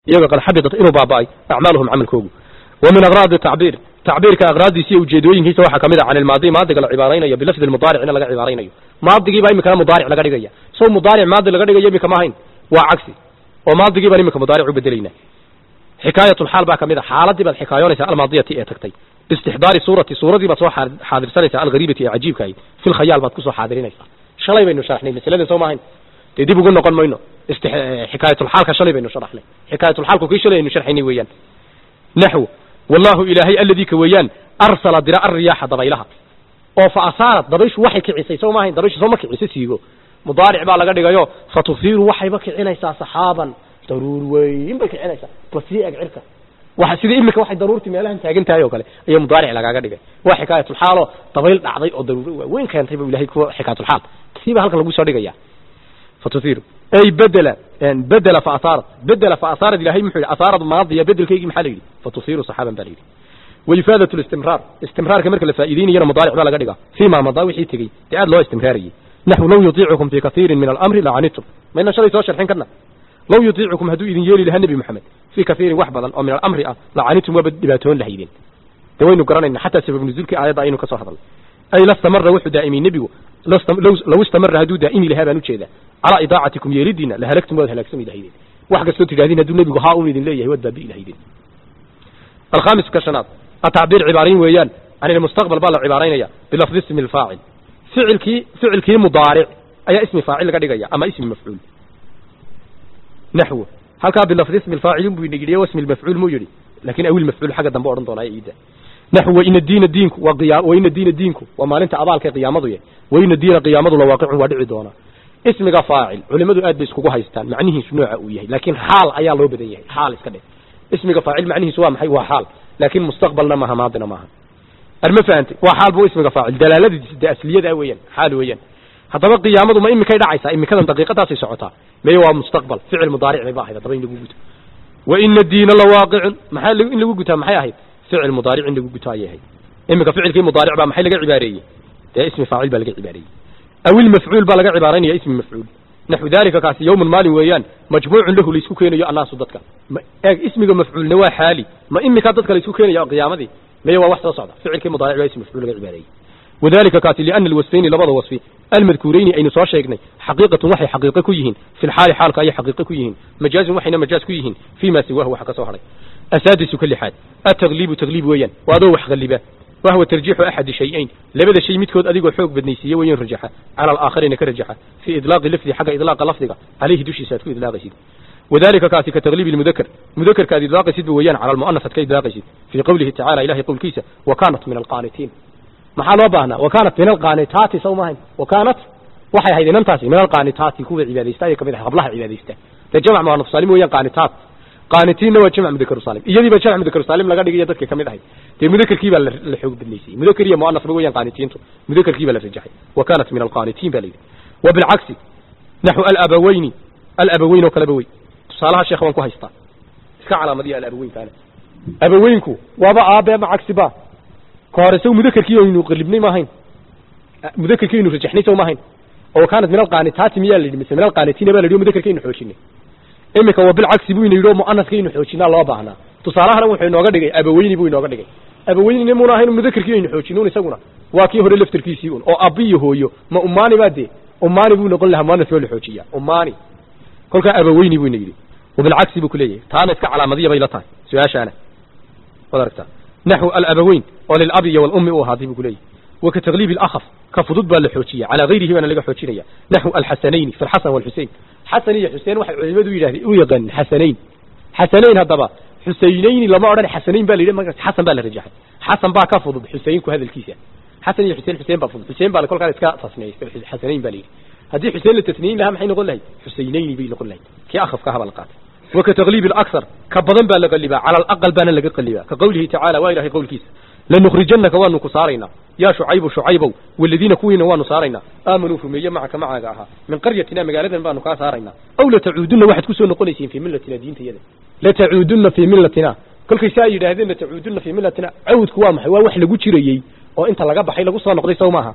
iyaga qad xabidat inuu baaba'ay acmaaluhum camalkoogu wa min agraadi tacbiir tacbiirka aqraadiisa iyo ujeedooyinkiisa waxaa kamid a can ilmaadi maadiga la cibaaraynayo bilafdi lmudaaric in laga cibaaraynayo maadigiibaa imikana mudaaric laga dhigaya sow mudaaric maadi laga dhigayo imika ma ahayn waa cagsi oo maadigii baan imika mudaaric u bedelayna xikaayatulxaal baa kamid a xaaladii baad xikaayoonaysaa almaadiyati ee tagtay biistixdaari suurati suuradii baad soo xaadirsanaysaa alghariibati ee cajiibka ahayd fi lkhayaal baad kusoo xaadirinaysaa shalay baynu sharaxnay masalada soo maahayn dee dib ugu noqon mayno xikaayatulxaalka shalay baynu sharaxnay xikaayatulxaalku kii shalay aynu sharxaynay weeyaan naxw wallahu ilaahay alladii ka weeyaan arsala dira arriyaaxa dabaylaha oo fa asaarad dabayshu waxay kicisay soo maahayn dabayshu sooma kiciso siigo mudaaric baa laga dhigayo fatufiiru waxayba kicinaysaa saxaaban daruur weyn bay kicinaysaa basii eg cirka waxa sida imika waxay daruurtii meelahan taagan tahay oo kale ayaa mudaaric lagaaga dhigay waa xikaayatulxaalo dabayl dhacday oo daruur waaweyn keentay bu ilahay kuwa xikaayatulxaal siiba halkan lagu soo dhigaya fatufiiru ay bedela bedela fa asaarat bedela fa asaarat ilahay muxuu yidhi asaarad maadiya bedelkaygii maxaa la yidhi fatufiiru saxaaban baa la yidhi وإفادة الاستمرار استمرار كمرك الفائدين ينا مضارع بلا قدقا فيما مضى وحي تقي تعاد لو استمراري نحو لو يطيعكم في كثير من الأمر لعنتم ما إن شريط وشر حين كنا لو يطيعكم هدو إذن يلي لها النبي محمد في كثير وحبضا أو من الأمر لعنتم وبدباتون لهيدين دوين قرنا حتى سبب نزولك آيات عينو كسو حضل أي لا استمر وحو دائمي النبي لو لو استمر هدو دائمي لها بانو جيدا على إضاعتكم يلدين لهلكتم وهلكتم إذا هيدين وحق سوتي هذين هدو النبي هاون إذن ليه ودى بي لهيدين الخامس كشنات التعبير عبارين ويان عن المستقبل بقى عبارين يا بلفظ اسم الفاعل فعل كي فعل كي مضارع أي اسم فاعل لقد جاي أما اسم مفعول نحو هل كان بلفظ اسم الفاعل بيجري واسم المفعول مو يجري لكن أول المفعول حاجة دم بورن طلع إيده نحو وإن الدين دينك وقيام وإن الدين دينك وما أنت أبالك قيامته وإن الدين قيامته لواقع ودعي دونا اسم فاعل علماء آد بيسكوكو هايستان معنيه شنوع وياه لكن حال أيا لو بديه حال اسكده اسم فاعل معنيه سواء محي وحال لكن مستقبلنا ما ماضينا معها أرما فهمت وحال بو اسمك فاعل دلالة دي أسلية ويان حال ويان هذا قيامته ما إمي كيدا عيسى إمي كذا دقيقة تاسي سعوتها ما هو مستقبل فعل مضارع عباهي هذا بين لقوقت وإن الدين لواقع محل إن لقوقتها محي هاي فعل مضارع إن لقوقتها هي إمي كفعل كي مضارع بقى محي لقى عبارية ده اسم فاعل بقى لقى عبارية أو المفعول بقى لقى عبارين يا اسم مفعول نحو ذلك كاسي يوم المال ويان مجموع له ليسكو كينو يا الناس ضدك اسمك مفعول نوا حالي ما إمك ضدك ليسكو كينو يا قيامتي ما هو واحد صعد فعل كي مضارع اسم مفعول غير عباري وذلك كاتي لأن الوصفين لبض وصفي المذكورين أي نصار شيقني حقيقة وحي حقيقة كيهن في الحال حالك أي حقيقة كيهن مجاز وحينا مجاز كيهن فيما سواه وحكا صهري أسادس كل حال التغليب تغليب ويان وهذا وح غلبه وهو ترجيح أحد شيئين لبدا شيء متكود أديق حوق بدنيسية وين رجحه على الآخرين كرجحه في إطلاق اللفظ حق إطلاق لفظك عليه دوشي ساتكو إطلاق سيد وذلك كاتي كتغليب المذكر مذكر كاد إطلاق سيد ويان على المؤنث كإطلاق سيد في قوله تعالى إلهي قول كيسة وكانت من القانتين محال وباهنا وكانت من القانتات سومهن وكانت waxay ahayd inantaasi min alqaanitaati kuwa cibaadaysta ay kamid ah qablaha cibaadaysta la jamac ma nafsalim weeyaan qaanitaat qaanitiin waa jamac mudakar salim iyadii ba jamac mudakar salim laga dhigay dadka kamid ahay dee mudakarkii baa la xoog badnaysay mudakar iyo muannas ba weeyaan qaanitiintu mudakarkii baa la rajaxay wa kanat min alqaanitiin baa la yidhi wa bilcagsi naxu alabawayni alabawayn oo kaleba wey tusaalaha sheekh waan ku haystaa iska calaamadiya alabaweynkaana abaweynku waaba aabe ma cagsi ba ka hore saw mudakarkii aynu qalibnay maahayn mudakarkii aynu rajaxnay saw maahayn oo kaanat min alqaanitaati miyaa la yidhi mise min alqaanitiina baa la yidhi mudakarkaynu xoojinay imika wa bilcagsi buu ina yidhi oo mu'anaskaynu xoojinaa loo baahnaa tusaalahana wuxuu inooga dhigay abaweyni buu inooga dhigay abaweynina muuna ahayn mudakarkii aynu xoojinun isaguna waa kii hore laftarkiisii un oo abi iyo hooyo ma umaani baa dee umaani buu noqon lahaa mu'anas waa la xoojiyaa umaani kolkaa abaweyni buu ina yidhi wabilcagsi buu ku leeyahay taana iska calaamadiya bay la tahay su-aashaana waad aragtaa naxو alabaweyn oo lilabi iyo walummi u ahaaday buu ku leeyahay وكتغليب الأخف كفضود بالحوشية على غيره من اللي حوشية نحو الحسنين في الحسن والحسين حسن يا حسين واحد علماء يلاهي ويغن حسنين حسنين هذا حسينين لما أرى حسنين بالي حسن بالرجاح حسن با كفض حسين كهذا الكيس حسن يا حسين حسين بفض حسين بالي كل كان اسكا تصنيع حسنين بالي هذه حسين للتثنين لها محين نقول له حسينين بي نقول له كي أخف كهذا القات وكتغليب الأكثر كبضن بالغلبا على الأقل بان لقى قلبا كقوله تعالى وإلهي قول كيس لنخرجنك وانو كسارينا يا شعيب شعيب والذين كوين وانو سارينا آمنوا في معك معك أها من قريتنا مقالة بانو كاسارينا أو لتعودن واحد كسو نقوليسين في ملتنا دين تيدا لتعودن في ملتنا كل كيسا يدهدين لتعودن في ملتنا عود كوام حوا وح لغو جيريي oo inta laga baxay lagu soo noqday sawmaha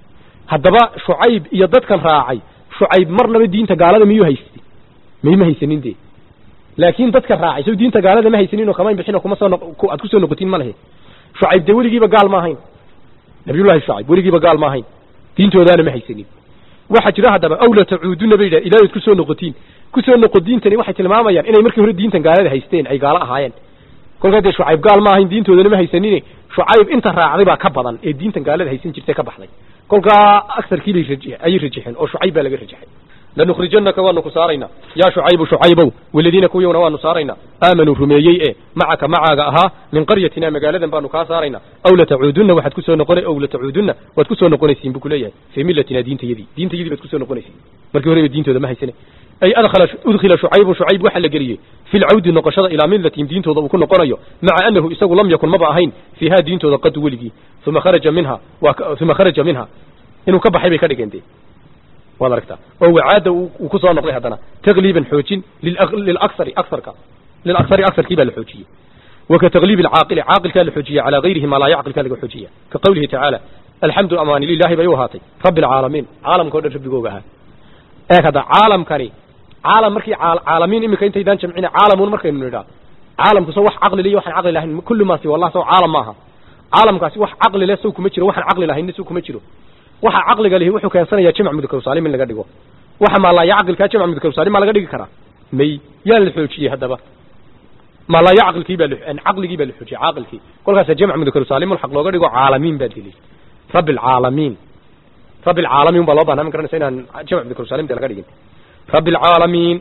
hadaba shucayb iyo dadkan raacay shucayb marnaba diinta gaalada miyuu haystay miyma haysanin dee laakiin dadka raacay sow diinta gaalada ma haysaninoo kamayn bixinoo kuma soo noq aad ku soo noqotiin ma lehe shucayb dee weligiiba gaal ma ahayn nabiyullahi shucayb weligiiba gaal ma ahayn diintoodaana ma haysanin waxaa jira haddaba aw la tacuuduna bay yidhaha ilaahayd ku soo noqotiin ku soo noqo diintani waxay tilmaamayaan inay markii hore diintan gaalada haysteen ay gaalo ahaayeen kolkaa dee shucayb gaal ma ahayn diintoodana ma haysanine shucayb inta raacday baa ka badan ee diintan gaalada haysan jirtay ka baxday kolkaa agsarkii bay raji ayay rajixeen oo shucayb baa laga rajaxay lanukhrijanaka waanu ku saaraynaa yaa shucaybu shucaybow waladiina kuwiyowna waanu saaraynaa aamanuu rumeeyey ee macaka macaaga ahaa min qaryatina magaaladan baanu kaa saaraynaa aw latacuudunna waxaad kusoo noqona aw latacuudunna waad kusoo noqonaysiin buu kuleeyahay fii millatina diintayadii diintayadii baad kusoo noqonaysiin markii horeba diintooda ma haysane ay adkhala udkhila shucaybu shucayb waxaa la geliyey fi lcawdi noqoshada ilaa millatihim diintooda uu ku noqonayo maca anahu isagu lam yakun maba ahayn fiiha diintooda qadu weligii uma kharaja minha uma kharaja minha inuu ka baxay bay ka dhigeen dee waad aragtaa oo wacaada uu ku soo noqday haddana takliiban xoojin lilaksari aksarka lilaksari aksarkii baa la xoojiyey waka takliib alcaaqili caaqilkaa la xoojiyey calaa gayrihi maa laa yacqilkaa laga xoojiya ka qawlihi tacaala alxamdu amaani lilahi bay u ahaatay rabbi alcaalamiin caalamka o dhan rabbigooga ahaa eeg hadda caalamkani caalam markii caalamiin iminka intaydaan jamcina caalamuun markaynu nidhaa caalamku so wax caqli le iyo waxaan caqli lahayn kulli maasi wallah sow caalam maaha caalamkaasi wax caqli leh sow kuma jiro waxaan caqli lahaynna sow kuma jiro waxa caqliga lihi wuxuu keensanayaa jamc mudakar saalim in laga dhigo waxa maalaa caqilkaa jamc mudakar saalim maa laga dhigi karaa may yaa la xoojiyey haddaba maalaa caqilkii baa caqligii baa la xoojiyey caaqilkii kolkaasa jamc mudakar saalim xaq looga dhigo caalamiin baad heli rabbi alcaalamiin rabbi alcaalamiin baa loo bahnaa ma garanaysa inaan jamc mudakar saalim de laga dhigin rabbi alcaalamiin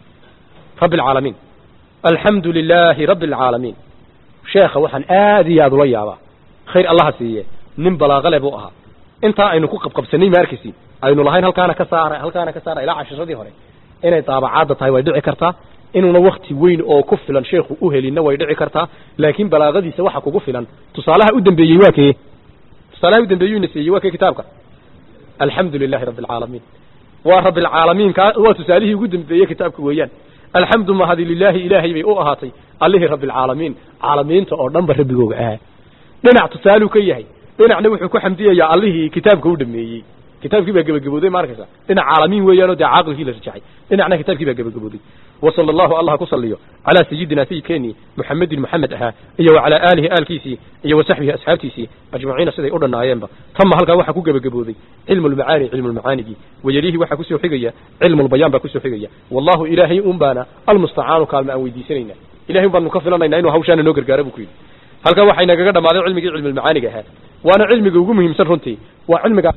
rabbi alcaalamiin alxamdu lilaahi rabbi alcaalamiin sheekha waxaan aad iyo aad ula yaabaa khayr allaha siiye nin balaaqale buu ahaa intaa aynu ku qabqabsanay ma arkaysi aynu lahayn halkaana ka saara halkaana ka saara ilaa cashiradii hore inay daabacaadda tahay way dhici kartaa inuuna wakti weyn oo ku filan sheekhu u helinna way dhici kartaa laakiin balaaqadiisa waxa kugu filan tusaalaha u dambeeyey waa kee tusaalaha u dambeeyey ina siiyey waa kee kitaabka alxamdu lilahi rabbi alcaalamiin waa rabbi alcaalamiin ka waa tusaalihii ugu dambeeyey kitaabka weeyaan alxamdu mahadi lilaahi ilaahay bay u ahaatay allihii rabbi alcaalamiin caalamiinta oo dhan ba rabbigooga ahaa dhinac tusaaluu ka yahay dhinacna wuxuu ku xamdiyayaa allihii kitaabka u dhameeyey kitaabkii baa gebagabooday ma arkaysa dhinac caalamiin weeyaanoo dee caaqilkii la rajaxay dhinacna kitaabkii baa gebagabooday wasala allahu allah ku saliyo calaa sayidina sayidkeenii muxamedin moxamed ahaa iyo wa calaa aalihi aalkiisii iyo wa saxbihi asxaabtiisii ajmaciina siday u dhannaayeenba tama halkaa waxaa ku gebagabooday cilmu lmacaani cilmu lmacaanigii wayelihi waxaa kusoo xigaya cilmu lbayaan baa kusoo xigaya wallahu ilaahay un baana almustacaanu kaalma aan weydiisanayna ilahay un baanu ka filanayna inuu hawshaana noo gargaaro buu ku yidhi halkaa waxay nagaga dhammaaday cilmigii cilmulmacaaniga ahaa waana cilmiga ugu muhiimsan runtii waa cilmiga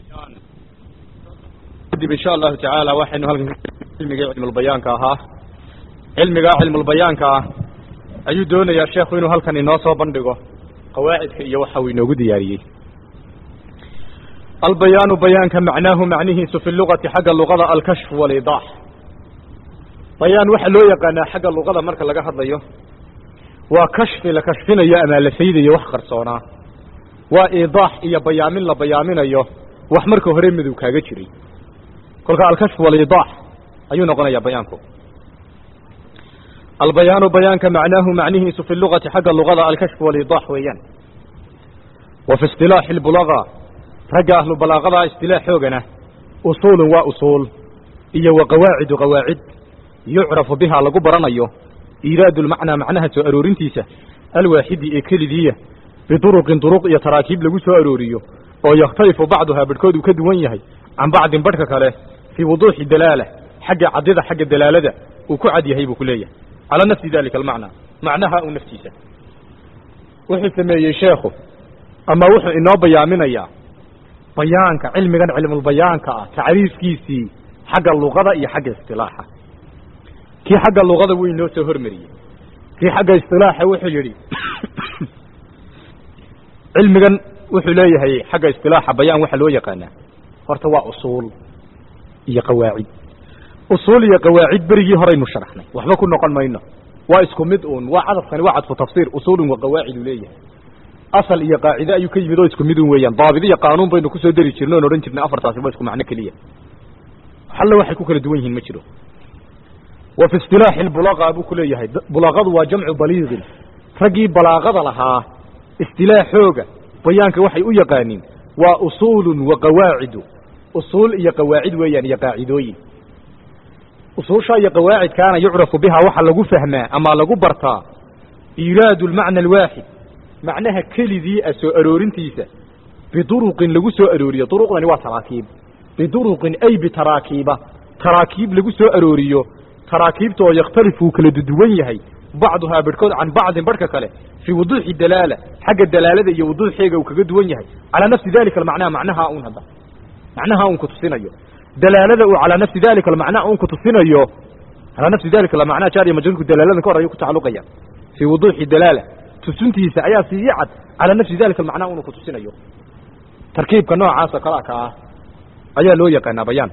kadib insha allahu tacaala waxaynu halkan cilmigii cilmulbayaanka ahaa cilmigaa cilmulbayaanka ah ayuu doonayaa sheekhu inuu halkan inoo soo bandhigo qawaacidka iyo waxa uu inoogu diyaariyey albayaanu bayaanka macnaahu macnihiisu fi lugati xagga luqada alkashfu waliidaax bayaan waxaa loo yaqaanaa xagga luqada marka laga hadlayo waa kashfi la kashfinayo ama la faydayo wax qarsoonaa waa iidaax iyo bayaamin la bayaaminayo wax marka hore madow kaaga jiray kolka alkashfu waliidaax ayuu noqonayaa bayaanku albayaanu bayaanka macnaahu macnihiisu fi lugati xagga luqada alkashfu waliidaax weeyaan wa fi istilaaxi lbulaga ragga ahlu balaaqadaa istilaaxoogana usuulun waa usuul iyo wa qawaacidu qawaacid yucrafu bihaa lagu baranayo iiraadu lmacnaa macnaha soo aroorintiisa alwaaxidi ee kelidiiya biduruqin duruq iyo taraakiib lagu soo arooriyo oo yakhtalifu bacduhaa badhkood uu ka duwan yahay can bacdin badhka kale fii wuduuxi dalaala xagga caddida xagga dalaalada uu ku cad yahay buu ku leeyahay calaa nafsi dalika almacnaa macnaha uu naftiisa wuxuu sameeyey sheekhu ama wuxuu inoo bayaaminayaa bayaanka cilmigan cilmulbayaanka ah tacriifkiisii xagga luqada iyo xagga istilaaxa kii xagga luqada wuu inoo soo hormariyey kii xagga istilaaxa wuxuu yidhi cilmigan wuxuu leeyahay xagga istilaaxa bayaan waxaa loo yaqaanaa horta waa usuul iyo qawaacid usuul iyo qawaacid berigii horaynu sharaxnay waxba ku noqon mayno waa isku mid uun waa cadafkani waa cadfu tafsiir usuulun wa qawaacid uu leeyahay asal iyo qaacide ayuu ka yimid oo isku mid un weeyaan daabid iyo qaanuun baynu kusoo dari jirnay oon odhan jirnay afartaasi waa isku macno keliya halle waxay ku kala duwan yihiin ma jiro wa fi istilaaxi lbulaqa buu ku leeyahay bulaqadu waa jamcu baliiqin raggii balaaqada lahaa istilaaxooga bayaanka waxay u yaqaaniin waa usuulun wa qawaacidu usuul iyo qawaacid weeyaan iyo qaacidooyin usuusha iyo qawaacidkaana yucrafu biha waxa lagu fahmaa ama lagu bartaa iiraadu lmacna alwaaxid macnaha keligii a soo aroorintiisa biduruqin lagu soo arooriyo duruqdani waa taraakiib biduruqin ay bitaraakiiba taraakiib lagu soo arooriyo taraakiibta oo yakhtalifu uu kala duduwan yahay bacduhaa barhkood can bacdin barhka kale fii wuduuxi dalaala xagga dalaalada iyo wuduuxeega uu kaga duwan yahay calaa nafsi dalika almacnaa macnaha un hadda macnaha un kutusinayo dalaalada uu calaa nafsi dalika almacnaa un kutusinayo calaa nafsi dalika almacnaa jaariya majruurku dalaaladan ka hor ayuu ku tacalluqaya fii wuduuxi dalaala tusintiisa ayaa sii cad calaa nafsi dalika almacnaa unu kutusinayo tarkiibka noocaasa kalaa ka ah ayaa loo yaqaanaa bayaan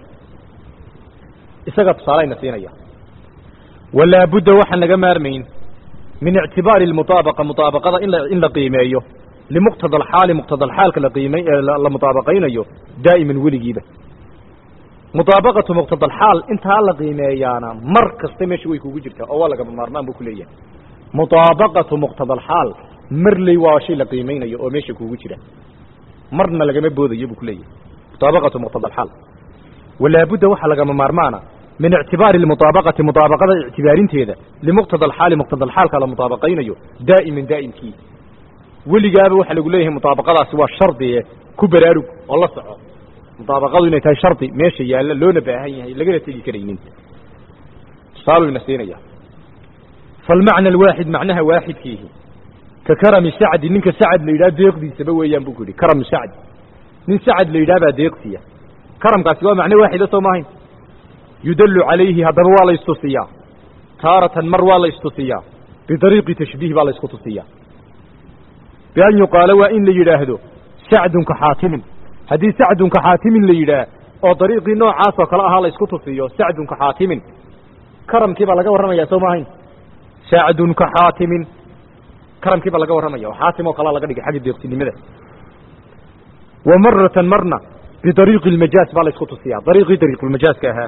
isaga tusaalayna siinaya walaa budda waxaan laga maarmayn min ictibaari almutaabaqa mutaabaqada in la in la qiimeeyo limuqtada alxaali muqtada alxaalka la qiimay la mutaabaqaynayo daa'iman weligiiba mutaabaqatu muqtada alxaal intaa la qiimeeyaana mar kasta meesha way kugu jirtaa oo waa lagama maarmaan buu ku leeyahay mutaabaqatu muqtada alxaal marley waa shay la qiimaynayo oo meesha kugu jira marna lagama boodayo buu ku leeyahay mutaabaqatu muqtada alxaal walaa budda waxaa lagama maarmaana min ictibaari almutaabaqati mutaabaqada ictibaarinteeda limuqtada alxaali muqtada alxaalka la mutaabaqaynayo daa'iman daa'imkii weligaaba waxaa lagu leeyahay mutaabaqadaasi waa shardiye ku baraarug oo la soco mutaabaqadu inay tahay shardi meesha yaalla loona baahan yahay lagana tegi karaynin tusaaluu ina siinaya falmacna alwaaxid macnaha waaxidkiihi ka karami sacdi ninka sacad la yidhaha deeqdiisaba weeyaan buu ku yidhi karamu sacdi nin sacad la yidhaha baa deeqsiya karamkaasi waa macno waaxida soo maahayn yudallu calayhi haddaba waa la istusiyaa taaratan mar waa la istusiyaa bidariiqi tashbiih baa la isku tusiyaa bian yuqaalo waa in la yidhaahdo sacdun ka xaatimin haddii sacdun ka xaatimin la yidhaah oo dariiqii noocaas oo kale ahaa la isku tusiyo sacdun ka xaatimin karamkii baa laga warramaya soo maahayn sacdun ka xaatimin karamkii baa laga warramaya oo xaatim oo kalea laga dhigay xagga deeqsinimada wa maratan marna bidariiqi almajaaz baa la isku tusiyaa dariiqii dariiqulmajaaska ahaa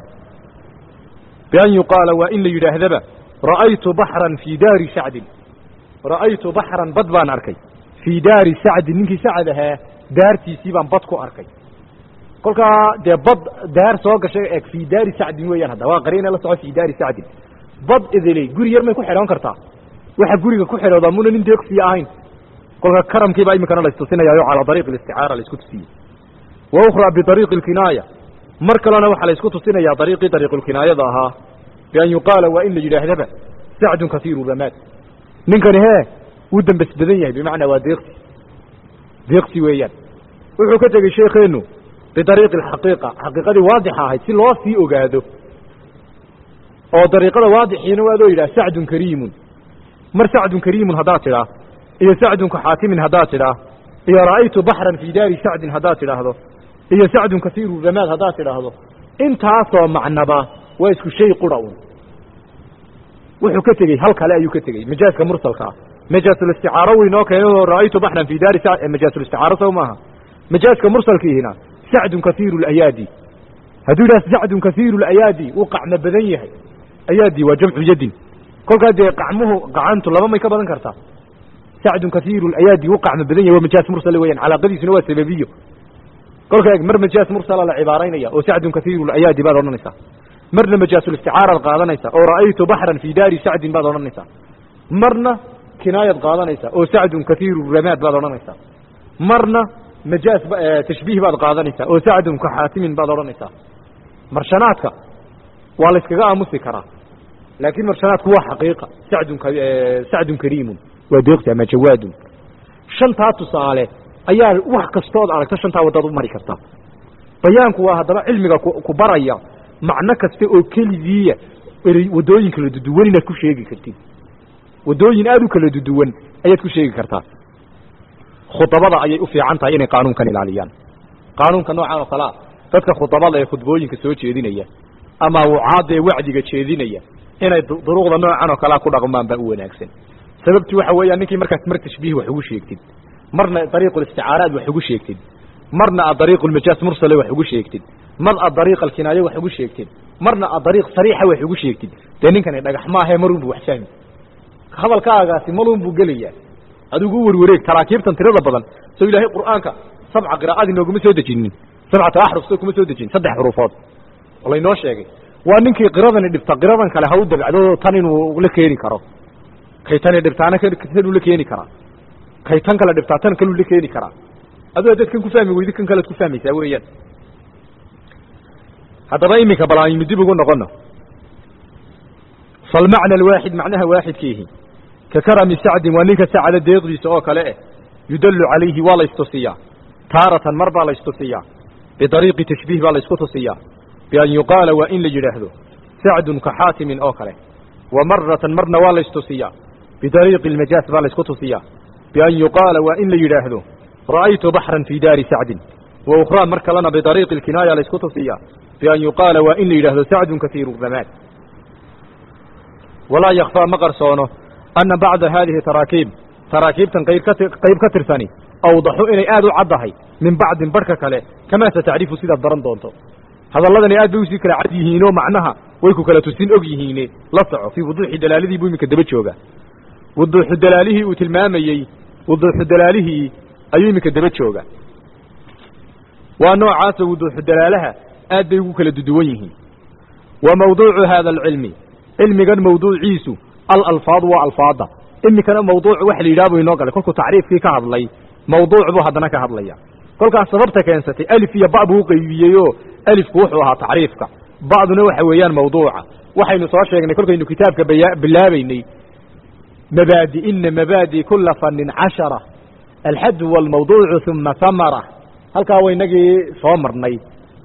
bian yuqaala waa in la yidhaahdaba ra'aytu baxran fii daari sacdin ra'aytu baxran bad baan arkay fii daari sacdin ninkii sacad ahaa daartiisii baan bad ku arkay kolkaa dee bad daar soo gashay eeg fii daari sacdin weeyaan hadda waa qariina la soco fii daari sacdin bad idiley guri yar may ku xidhoon kartaa waxa guriga ku xidhoodaa muna nin deeqsiya ahayn kolka karamkiibaa iminkana la istusinayaayo calaa dariiqi alisticaara la isku tusiyey wa ukhraa bidariiqi alkinaaya mar kalena waxaa la isku tusinayaa dariiqii dariiqulkinaayada ahaa bian yuqaala waa in la yidhaahdaba sacdun kasiiru ramaad ninkani hee wuu dambas badan yahay bimacnaa waa deeqsi deeqsi weeyaan wuxuu ka tegey sheekeennu bidariiqi alxaqiiqa xaqiiqadii waadixa ahayd si loo sii ogaado oo dariiqada waadixiina waa loo yidhaha sacdun kariimun mar sacdun kariimun haddaad tidhaa iyo sacdun ka xaatimin haddaad tidhaa iyo ra'aytu baxran fii daari sacdin haddaad tidhaahdo iyo sacdun kasiiru ramaad haddaad tidhaahdo intaasoo macnaba waa isku shay qura un wuxuu ka tegey hal kale ayuu ka tegey majaaska mursalka ah majaazulisticaaro weynoo keenoo ra'aytu baxran fii daari majaazulisticaaro sow maaha majaaska mursalkiihina sacdun kasiiru layaadi hadduu yidhaha sacdun kasiiru layaadi wuu qacmo badan yahay ayaadi waa jamcu yadin kolkaa dee qacmuhu qacantu laba may ka badan kartaa sacdun kasiiru layaadi wuu qacmo badan yahay waa majaas mursale weyaan calaaqadiisuna waa sababiyo kolka eeg mar majaas mursala la cibaaraynaya oo sacdun kasiiru layaadi baad odhanaysaa marna majaazulisticaaraad qaadanaysa oo ra'aytu baxran fii daari sacdin baad odhanaysaa marna kinaayad qaadanaysa oo sacdun kasiiru ramaad baad odhanaysaa marna majaaz tashbiih baad qaadanaysaa oo sacdun ka xaatimin baad odhanaysaa marshanaadka waa la yskaga aamusi karaa laakiin marshanaadku waa xaqiiqa sacdun sacdun kariimun waa deeqsi ama jawaadun shantaa tusaale ayaa wax kastood aragto shantaa waddaad u mari kartaa bayaanku waa haddaba cilmiga ku baraya macno kasta oo keligiiya erey waddooyin kala duduwan inaad ku sheegi kartid waddooyin aada u kala duduwan ayaad ku sheegi kartaa khudabada ayay u fiican tahay inay qaanuunkan ilaaliyaan qaanuunka noocan oo kalea dadka khudabada ee khudbooyinka soo jeedinaya ama wucaadda ee wacdiga jeedinaya inay duruuqda noocan oo kalea ku dhaqmaan baa u wanaagsan sababtu waxa weeyaan ninkii markaas mar tashbiih wax ugu sheegtid marna dariiqulisticaaraad wax ugu sheegtid marna aad dariiqulmajaas mursale wax ugu sheegtid mar aad dariiq alkinaaye wax ugu sheegtid marna aad dariiq sariixa wax ugu sheegtid dee ninkani dhagax maahae marunbu wax fahmi hadalkaagaasi malun buu gelayaa adigu u werwareeg taraakiibtan tirada badan soo ilaahay qur'aanka sabca qiraa'adii nooguma soo dejinin sabcata axruf soo kuma soo dejin saddex xuruufood oo laynoo sheegay waa ninkii qiradani dhibta qiradan kale ha u dabcdo tan inuu la keeni karo kay tani dhibtaana tanuu la keeni karaa kay tan kale dhibtaa tan kaluu la keeni karaa adoo dadkan ku fahmi weydi kan kalead ku fahmaysaa weeyaan haddaba iminka bal aynu dib ugu noqono falmacna alwaaxid macnaha waaxidkiihi ka karami sacdin waa ninka sacada deeqdiisa oo kale eh yudallu calayhi waa la istusiyaa taaratan mar baa la istusiyaa bidariiqi tashbiih baa la isku tusiyaa bian yuqaala waa in la yidhaahdo sacdun ka xaatimin oo kale wa maratan marna waa la istusiyaa bidariiqi almajaas baa la isku tusiyaa bian yuqaala waa in la yidhaahdo ra'aytu baxran fii daari sacdin wa ukhraa mar kalena bidariiqi alkinaaya la isku tusiyaa bian yuqaala waa in la yidhaahdo sacdun kasiiru ramaad walaa yakfaa ma qarsoono anna bacda haadihi taraakiib taraakiibtan qayb ka qayb ka tirsani awdaxu inay aad u caddahay min bacdin barhka kale kamaa satacrifu sidaad baran doonto hadalladani aad bay usii kala cad yihiinoo macnaha way ku kala tusin og yihiine la soco fii wuduuxi dalaalidii buu iminka daba jooga wuduuxu dalaalihii uu tilmaamayey wuduuxu dalaalihii ayuu iminka daba jooga waa noocaasoo wuduuxu dalaalaha aad bay ugu kala duduwan yihiin wa mawduucu haada alcilmi cilmigan mawduuciisu alalfaadu waa alfaada iminkana mawduuc waxa la yidhaha buu inoo galay kolkuu tacriifkii ka hadlay mawduuc buu haddana ka hadlaya kolkaas sababta keensatay alif iyo ba buu uqaybiyey oo alifku wuxuu ahaa tacriifka ba'duna waxa weeyaan mawduuca waxaynu soo sheegnay kolkaynu kitaabka baya bilaabaynay mabaadi ina mabaadi kula fanin cashara alxadu walmawduucu uma samara halkaa wa inagii soo marnay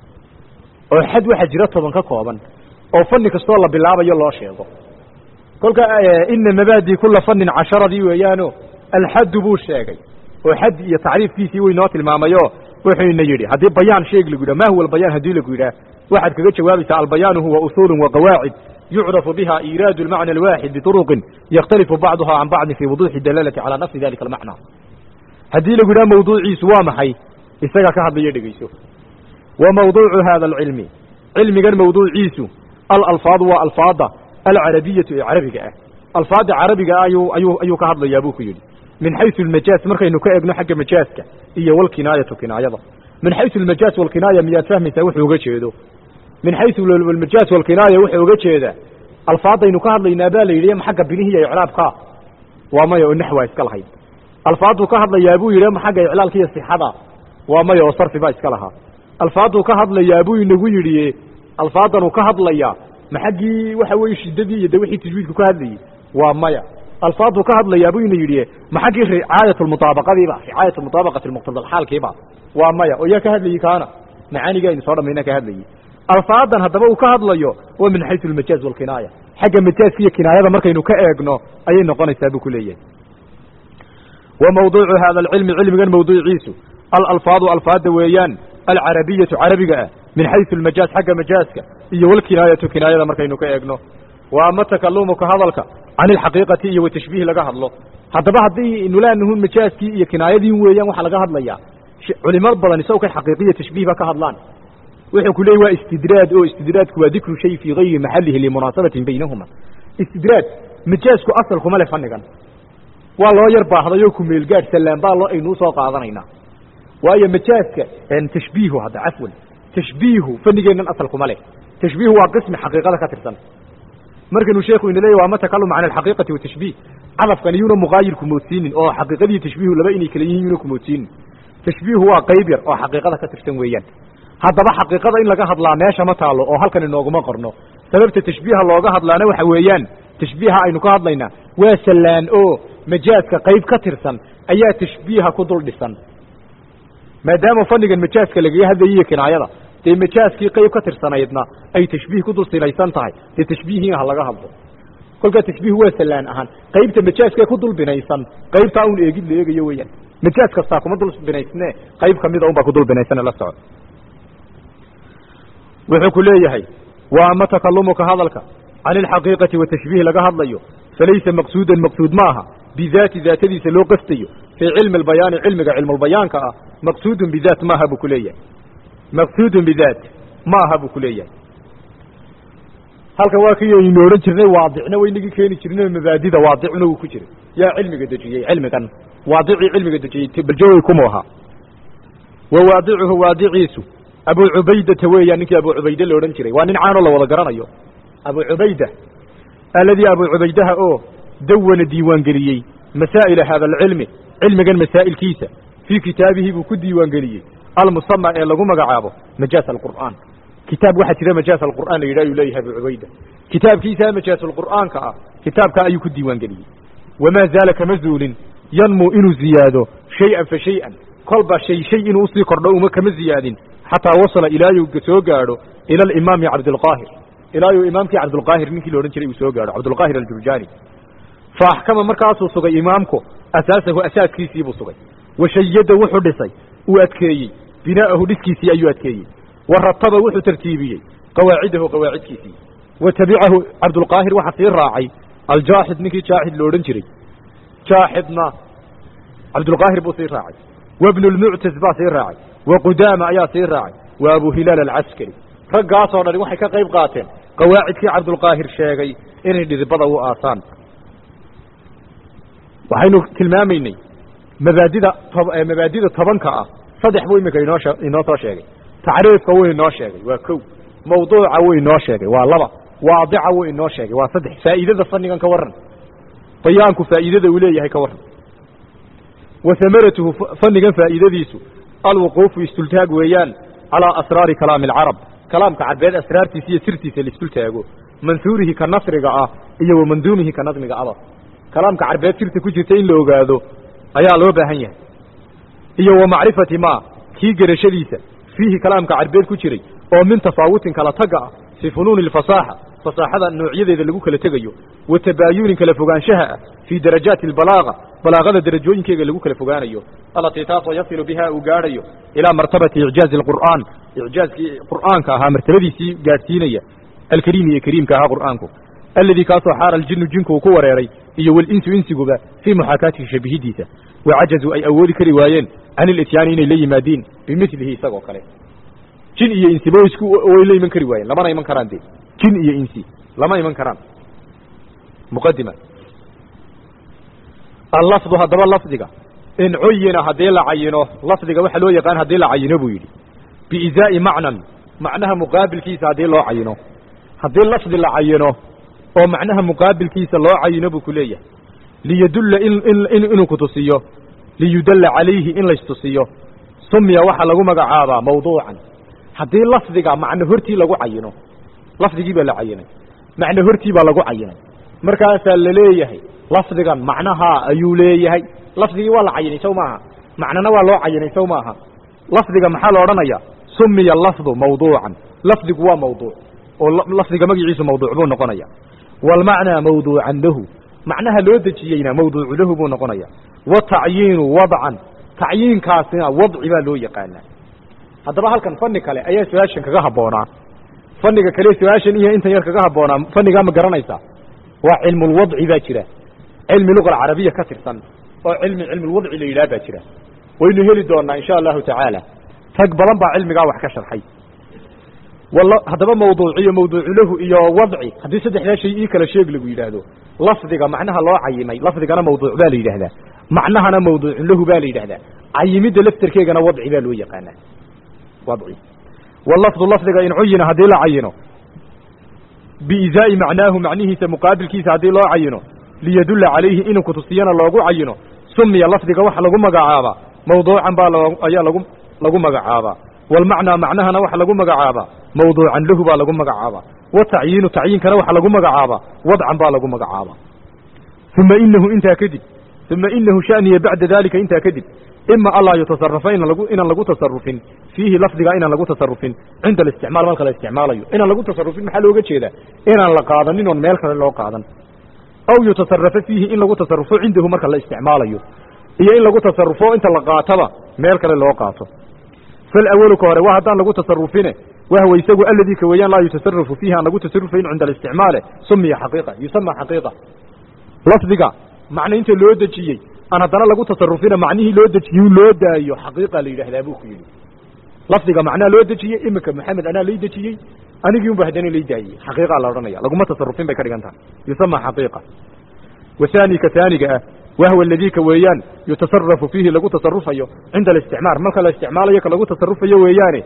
oo xad waxaa jira toban ka kooban oo fani kastoo la bilaabayo loo sheego kolka ina mabaadi kula fanin casharadii weeyaano alxaddu buu sheegay oo xad iyo tacriifkiisii way noo tilmaamayo wuxuu ina yidhi haddii bayaan sheeg lagu yidhah ma huwa albayaan haddii lagu yidhaah waxaad kaga jawaabaysaa albayaanu huwa usuulu waqawaacid yucrafu biha iiraadu almacna alwaaxid bituruqin yakhtalifu bacduha can bacdin fi wuduuxi dalalati calaa nafsi dalika almacna haddii lagu yidhaha mawduuciisu waa maxay isagaa ka hadlayo dhegeyso wa mawduucu hada alcilmi cilmigan mawduuciisu alalfaadu waa alfaada alcarabiyatu ee carabiga ah alfaada carabiga ayuu ayuu ayuu ka hadlayaa buu ku yidhi min xaysu almajaaz markaynu ka eegno xagga majaaska iyo walkinaayatu kinaayada min xaysu almajaaz walkinaaya miyaad fahmaysaa wuxuu uga jeedo min xaysu almajaaz walkinaaya wuxuu uga jeedaa alfaadaynu ka hadlaynaa baa la yidhi ma xagga bilihi iyo icraabka waa maya oo naxwaa iska lahayd alfaaduu ka hadlayaa buu yidhi ma xagga iclaalka iyo sixada waa maya oo sarfi baa iska lahaa alfaaduu ka hadlayaa buu inagu yidhi alfaadanuu ka hadlayaa ma xaggii waxa weeye shiddadii iyo de wixii tajwiidku ka hadlayey waa maya alfaaduu ka hadlayaa buu ina yidhi ma xaggii ricaayat lmutaabaqadiiba ricaayat muطaabaqati muqtadalxaalkiiba waa maya oo yaa ka hadlayey kaana macaaniga aynu soo dhamayna ka hadlayey alfaadan haddaba uu ka hadlayo waa min xaysu almajaaz walkinaaya xagga majaaska iyo kinaayada markaynu ka eegno ayay noqonaysaa buu ku leeyahay wa mawduucu hada alcilmi cilmigan mawduuciisu alalfaadu alfaada weeyaan alcarabiyatu carabiga ah min xaysu almajaaz xagga majaaska iyo walkinaayatu kinaayada markaynu ka eegno wa ama takalumuka hadalka can ilxaqiiqati iyo watashbiih laga hadlo haddaba haddii nulaanuhun majaaskii iyo kinaayadii weeyaan waxaa laga hadlayaa culimo badan isago kay xaqiiqiya tashbiih ba ka hadlaan wuxuu ku leeyay waa istidraad oo istidraadku waa dikru shay fii gayri maxalihi limunaasabatin baynahuma istidraad majaasku asal kuma leh fanigan waa loo yar baahday oo kumeelgaadh sallaan baa loo aynuu soo qaadanaynaa waayo majaaska tashbiihu hadda cafwan tashbiihu fanigeennan asal kuma leh tashbiihu waa qismi xaqiiqada ka tirsan markanuu sheekhu ina leeyay waa ma takalum can alxaqiiqati watashbiih cadafkan iyuuna muqaayir kumoodsiinin oo xaqiiqadiiyo tashbiihu laba inay kala yihiin yuuna kumoodsiinin tashbiihu waa qayb yar oo xaqiiqada ka tirsan weeyaan haddaba xaqiiqada in laga hadlaa meesha ma taalo oo halkan inooguma qorno sababta tashbiiha looga hadlaana waxa weeyaan tashbiiha aynu ka hadlaynaa waa sallaan oo majaaska qayb ka tirsan ayaa tashbiiha ku dul dhisan maadaama fanigan majaaska lagaga hadlayiyo kinaayada dee majaaskii qayb ka tirsanaydna ay tashbiih ku dul sinaysan tahay dee tashbiihiina ha laga hadlo kolkaa tashbiih waa sallaan ahaan qaybta majaaska ku dul binaysan qaybtaa un eegid la eegayo weeyaan majaas kastaa kuma dul binaysne qayb kamida un baa ku dul binaysane la soco wuxuu ku leeyahay wa ama takalumuka hadalka can ilxaqiiqati watashbiih laga hadlayo falaysa maqsuudan maqsuud ma aha bidaati daatadiisa loo qastayo fii cilmi albayaani cilmiga cilmulbayaanka ah maqsuudun bidaat maaha buu ku leeyahay maqsuudun bidaat ma aha buu ku leeyahay halkan waa kii aynu odhan jirnay waadicna waynagii keeni jirnay mabaadida waadicuna wuu ku jiray yaa cilmiga dejiyey cilmigan waadicii cilmiga dejiyey baljawey kumu ahaa wa waadicuhu waadiciisu abu cubaydata weeyaan ninkii abu cubayde la odhan jiray waa nin caanoo la wada garanayo abu cubayda alladii abu cubaydaha oo dawana diiwaangeliyey masaa'ila hada alcilmi cilmigan masaa'ilkiisa fii kitaabihi buu ku diiwaangeliyey almusama ee lagu magacaabo majaas alqur'aan kitaab waxaa jira majaas alqur'aan la yidhah ayuu leeyahay abu cubayda kitaabkiisaa majaasulqur'aanka ah kitaabka ayuu ku diiwaangeliyey wamaa zaala kama zuulin yanmuu inuu ziyaado shay-an fa shay-an kolba shay shay inuu usii kordho uma kama ziyaadin xataa wasala ilaayuu soo gaadho ila alimaami cabdilqaahir ilaayuu imaamkii cabdulqaahir ninkii la odhan jiray uu soo gaadho cabdulqaahir aljurjaani fa axkama markaasuu sugay imaamku asaasahu asaaskiisii buu sugay wa shayada wuxuu dhisay uu adkeeyey binaa'ahu dhiskiisii ayuu adkeeyey wa rataba wuxuu tartiibiyey qawaacidahu qawaacidkiisii wa tabicahu cabdulqaahir waxaa sii raacay aljaaxid ninkii jaaxid lo odhan jiray jaaxidna cabdulqaahir buu sii raacay wa bnu lmuctas baa sii raacay wa qudaama ayaa sii raacay wa abu hilaal alcaskari raggaasoo dhani waxay ka qayb qaateen qawaacidkii cabdulqaahir sheegay inay dhidibada u aasaan waxaynu tilmaamaynay mabaadida mabaadida tobanka ah saddex buu iminka inoo inoo soo sheegay tacriifka wuu inoo sheegay waa kow mawduuca wuu inoo sheegay waa laba waadica wuu inoo sheegay waa saddex faa'iidada fannigan ka warran bayaanku faa'iidada uu leeyahay ka warran wa hamaratuhu fannigan faa'iidadiisu alwuquufu istultaag weeyaan calaa asraari kalaami alcarab kalaamka carbeed asraartiisa iyo sirtiisa laisdul taago mansuurihi ka nasriga ah iyo wa manduumihi ka nadmiga aba kalaamka carbeed sirta ku jirta in la ogaado ayaa loo baahan yahay iyo wa macrifati ma kii gerashadiisa fiihi kalaamka carbeed ku jiray oo min tafaawutin kala taga ah fii funuuni alfasaaxa fasaaxada noocyadeeda lagu kala tegayo wa tabaayunin kala fogaanshaha ah fii darajaati albalaaqa balaaqada darajooyinkeega lagu kala fogaanayo allatii taasoo yasilu biha uu gaadhayo ilaa martabati icjaazi alqur'aan icjaazkii qur'aanka ahaa martabadiisii gaadhsiinaya alkariimi ee kariimka ahaa qur'aanku alladii kaasoo xaara aljinu jinku uu ku wareeray iyo walinsu insiguba fii muxaakaatihi shabihidiisa wacajazuu ay awoodi kari waayeen can ilityaani inay la yimaadiin bimilihi isagoo kale jin iyo insiba isku way la iman kari waayeen lamana iman karaan de jin iyo insi lama iman karaan muqadima allafdu haddaba lafdiga in cuyina haddii la cayino lafdiga waxa loo yaqaan haddii la cayino buu yidhi biizaa'i macnan macnaha muqaabilkiisa haddii loo cayino haddii lafdi la cayino oo macnaha muqaabilkiisa loo cayino buu ku leeyahay liyadulla inuu kutusiyo liyudalla calayhi in laystusiyo sumiya waxaa lagu magacaabaa mawduucan haddii lafdiga macno hortii lagu cayino lafdigii baa la cayinay macno hortii baa lagu cayinay markaasaa la leeyahay lafdigan macnahaa ayuu leeyahay lafdigii waa la cayinay sow maaha macnona waa loo cayinay sow maaha lafdiga maxaa la odhanaya sumiya lafdu mawduucan lafdigu waa mawduuc oo lafdiga magaciisu mawduuc buu noqonaya waalmacnaa mawduucan lahu macnaha loo dejiyeyna mawduucu lahu buu noqonaya watacyiinu wadcan tacyiinkaasina wadci baa loo yaqaanaa haddaba halkan fani kale ayaa su-aashan kaga habboonaa faniga kale su-aashan iyo intan yar kaga habboonaa fanigaa ma garanaysaa waa cilmulwadci baa jira cilmi luga alcarabiya ka tirsan oo cilmi cilmulwadci la yidhaah baa jira waynu heli doonaa insha allahu tacaala rag badan baa cilmigaa wax ka sharxay haddaba mawduuciyo mawduucu lahu iyo wadci haddii saddexdaa shay ii kala sheeg lagu yidhaahdo lafdiga macnaha loo cayimay lafdigana mawduuc baa la yidhaahdaa macnahana mawduucun lahu baa la yidhahdaa cayimidda laftarkeegana wadci baa loo yaqaanaa wadci walafdu lafdiga in cuyina haddii la cayino biizaa'i macnaahu macnihiisa muqaabilkiisa haddii loo cayino liyadulla calayhi inuu kutusiyana loogu cayino sumiya lafdiga waxa lagu magacaabaa mawduucan baa ayaa lagu lagu magacaabaa walmacnaa macnahana waxa lagu magacaabaa mawduucan lahu baa lagu magacaabaa watacyiinu tacyiinkana waxa lagu magacaabaa wadcan baa lagu magacaabaa uma inahu intaa kadib uma inahu shaniya bacda dalika intaa kadib ima anlaa yutasarafa inaan lagu tasarufin fiihi lafdiga inaan lagu tasarufin cinda alisticmaal marka la isticmaalayo inaan lagu tasarufin maxaa looga jeedaa inaan la qaadanin oon meel kale loo qaadan aw yutasarafa fiihi in lagu tasarufo cindahu marka la isticmaalayo iyo in lagu tasarufo inta la qaataba meel kale loo qaato falawalu ka hore waa haddaan lagu tasarufine wahwa isagu aladii ka weeyaan laa yutasarafu fiihi aan lagu tasarufayn cinda alisticmaale sumiya xaqiiqa yusama xaqiiqa lafdiga macna inta loo dejiyey aan haddana lagu tasarufina macnihii loo dejiyey loo daayo xaqiiqa la yidhahdaa buu ku yidhi lafdiga macnaa loo dejiyey iminka maxamed anaa lay dejiyey anigii unba haddana lay daayey xaqiiqaa la odhanaya laguma tasarufin bay ka dhigan tahay yusama xaqiiqa wahaani ka haaniga ah wahwa aladii ka weeyaan yutasarafu fiihi lagu tasarufayo cinda alisticmaar marka la isticmaalayo ka lagu tasarufayo weeyaane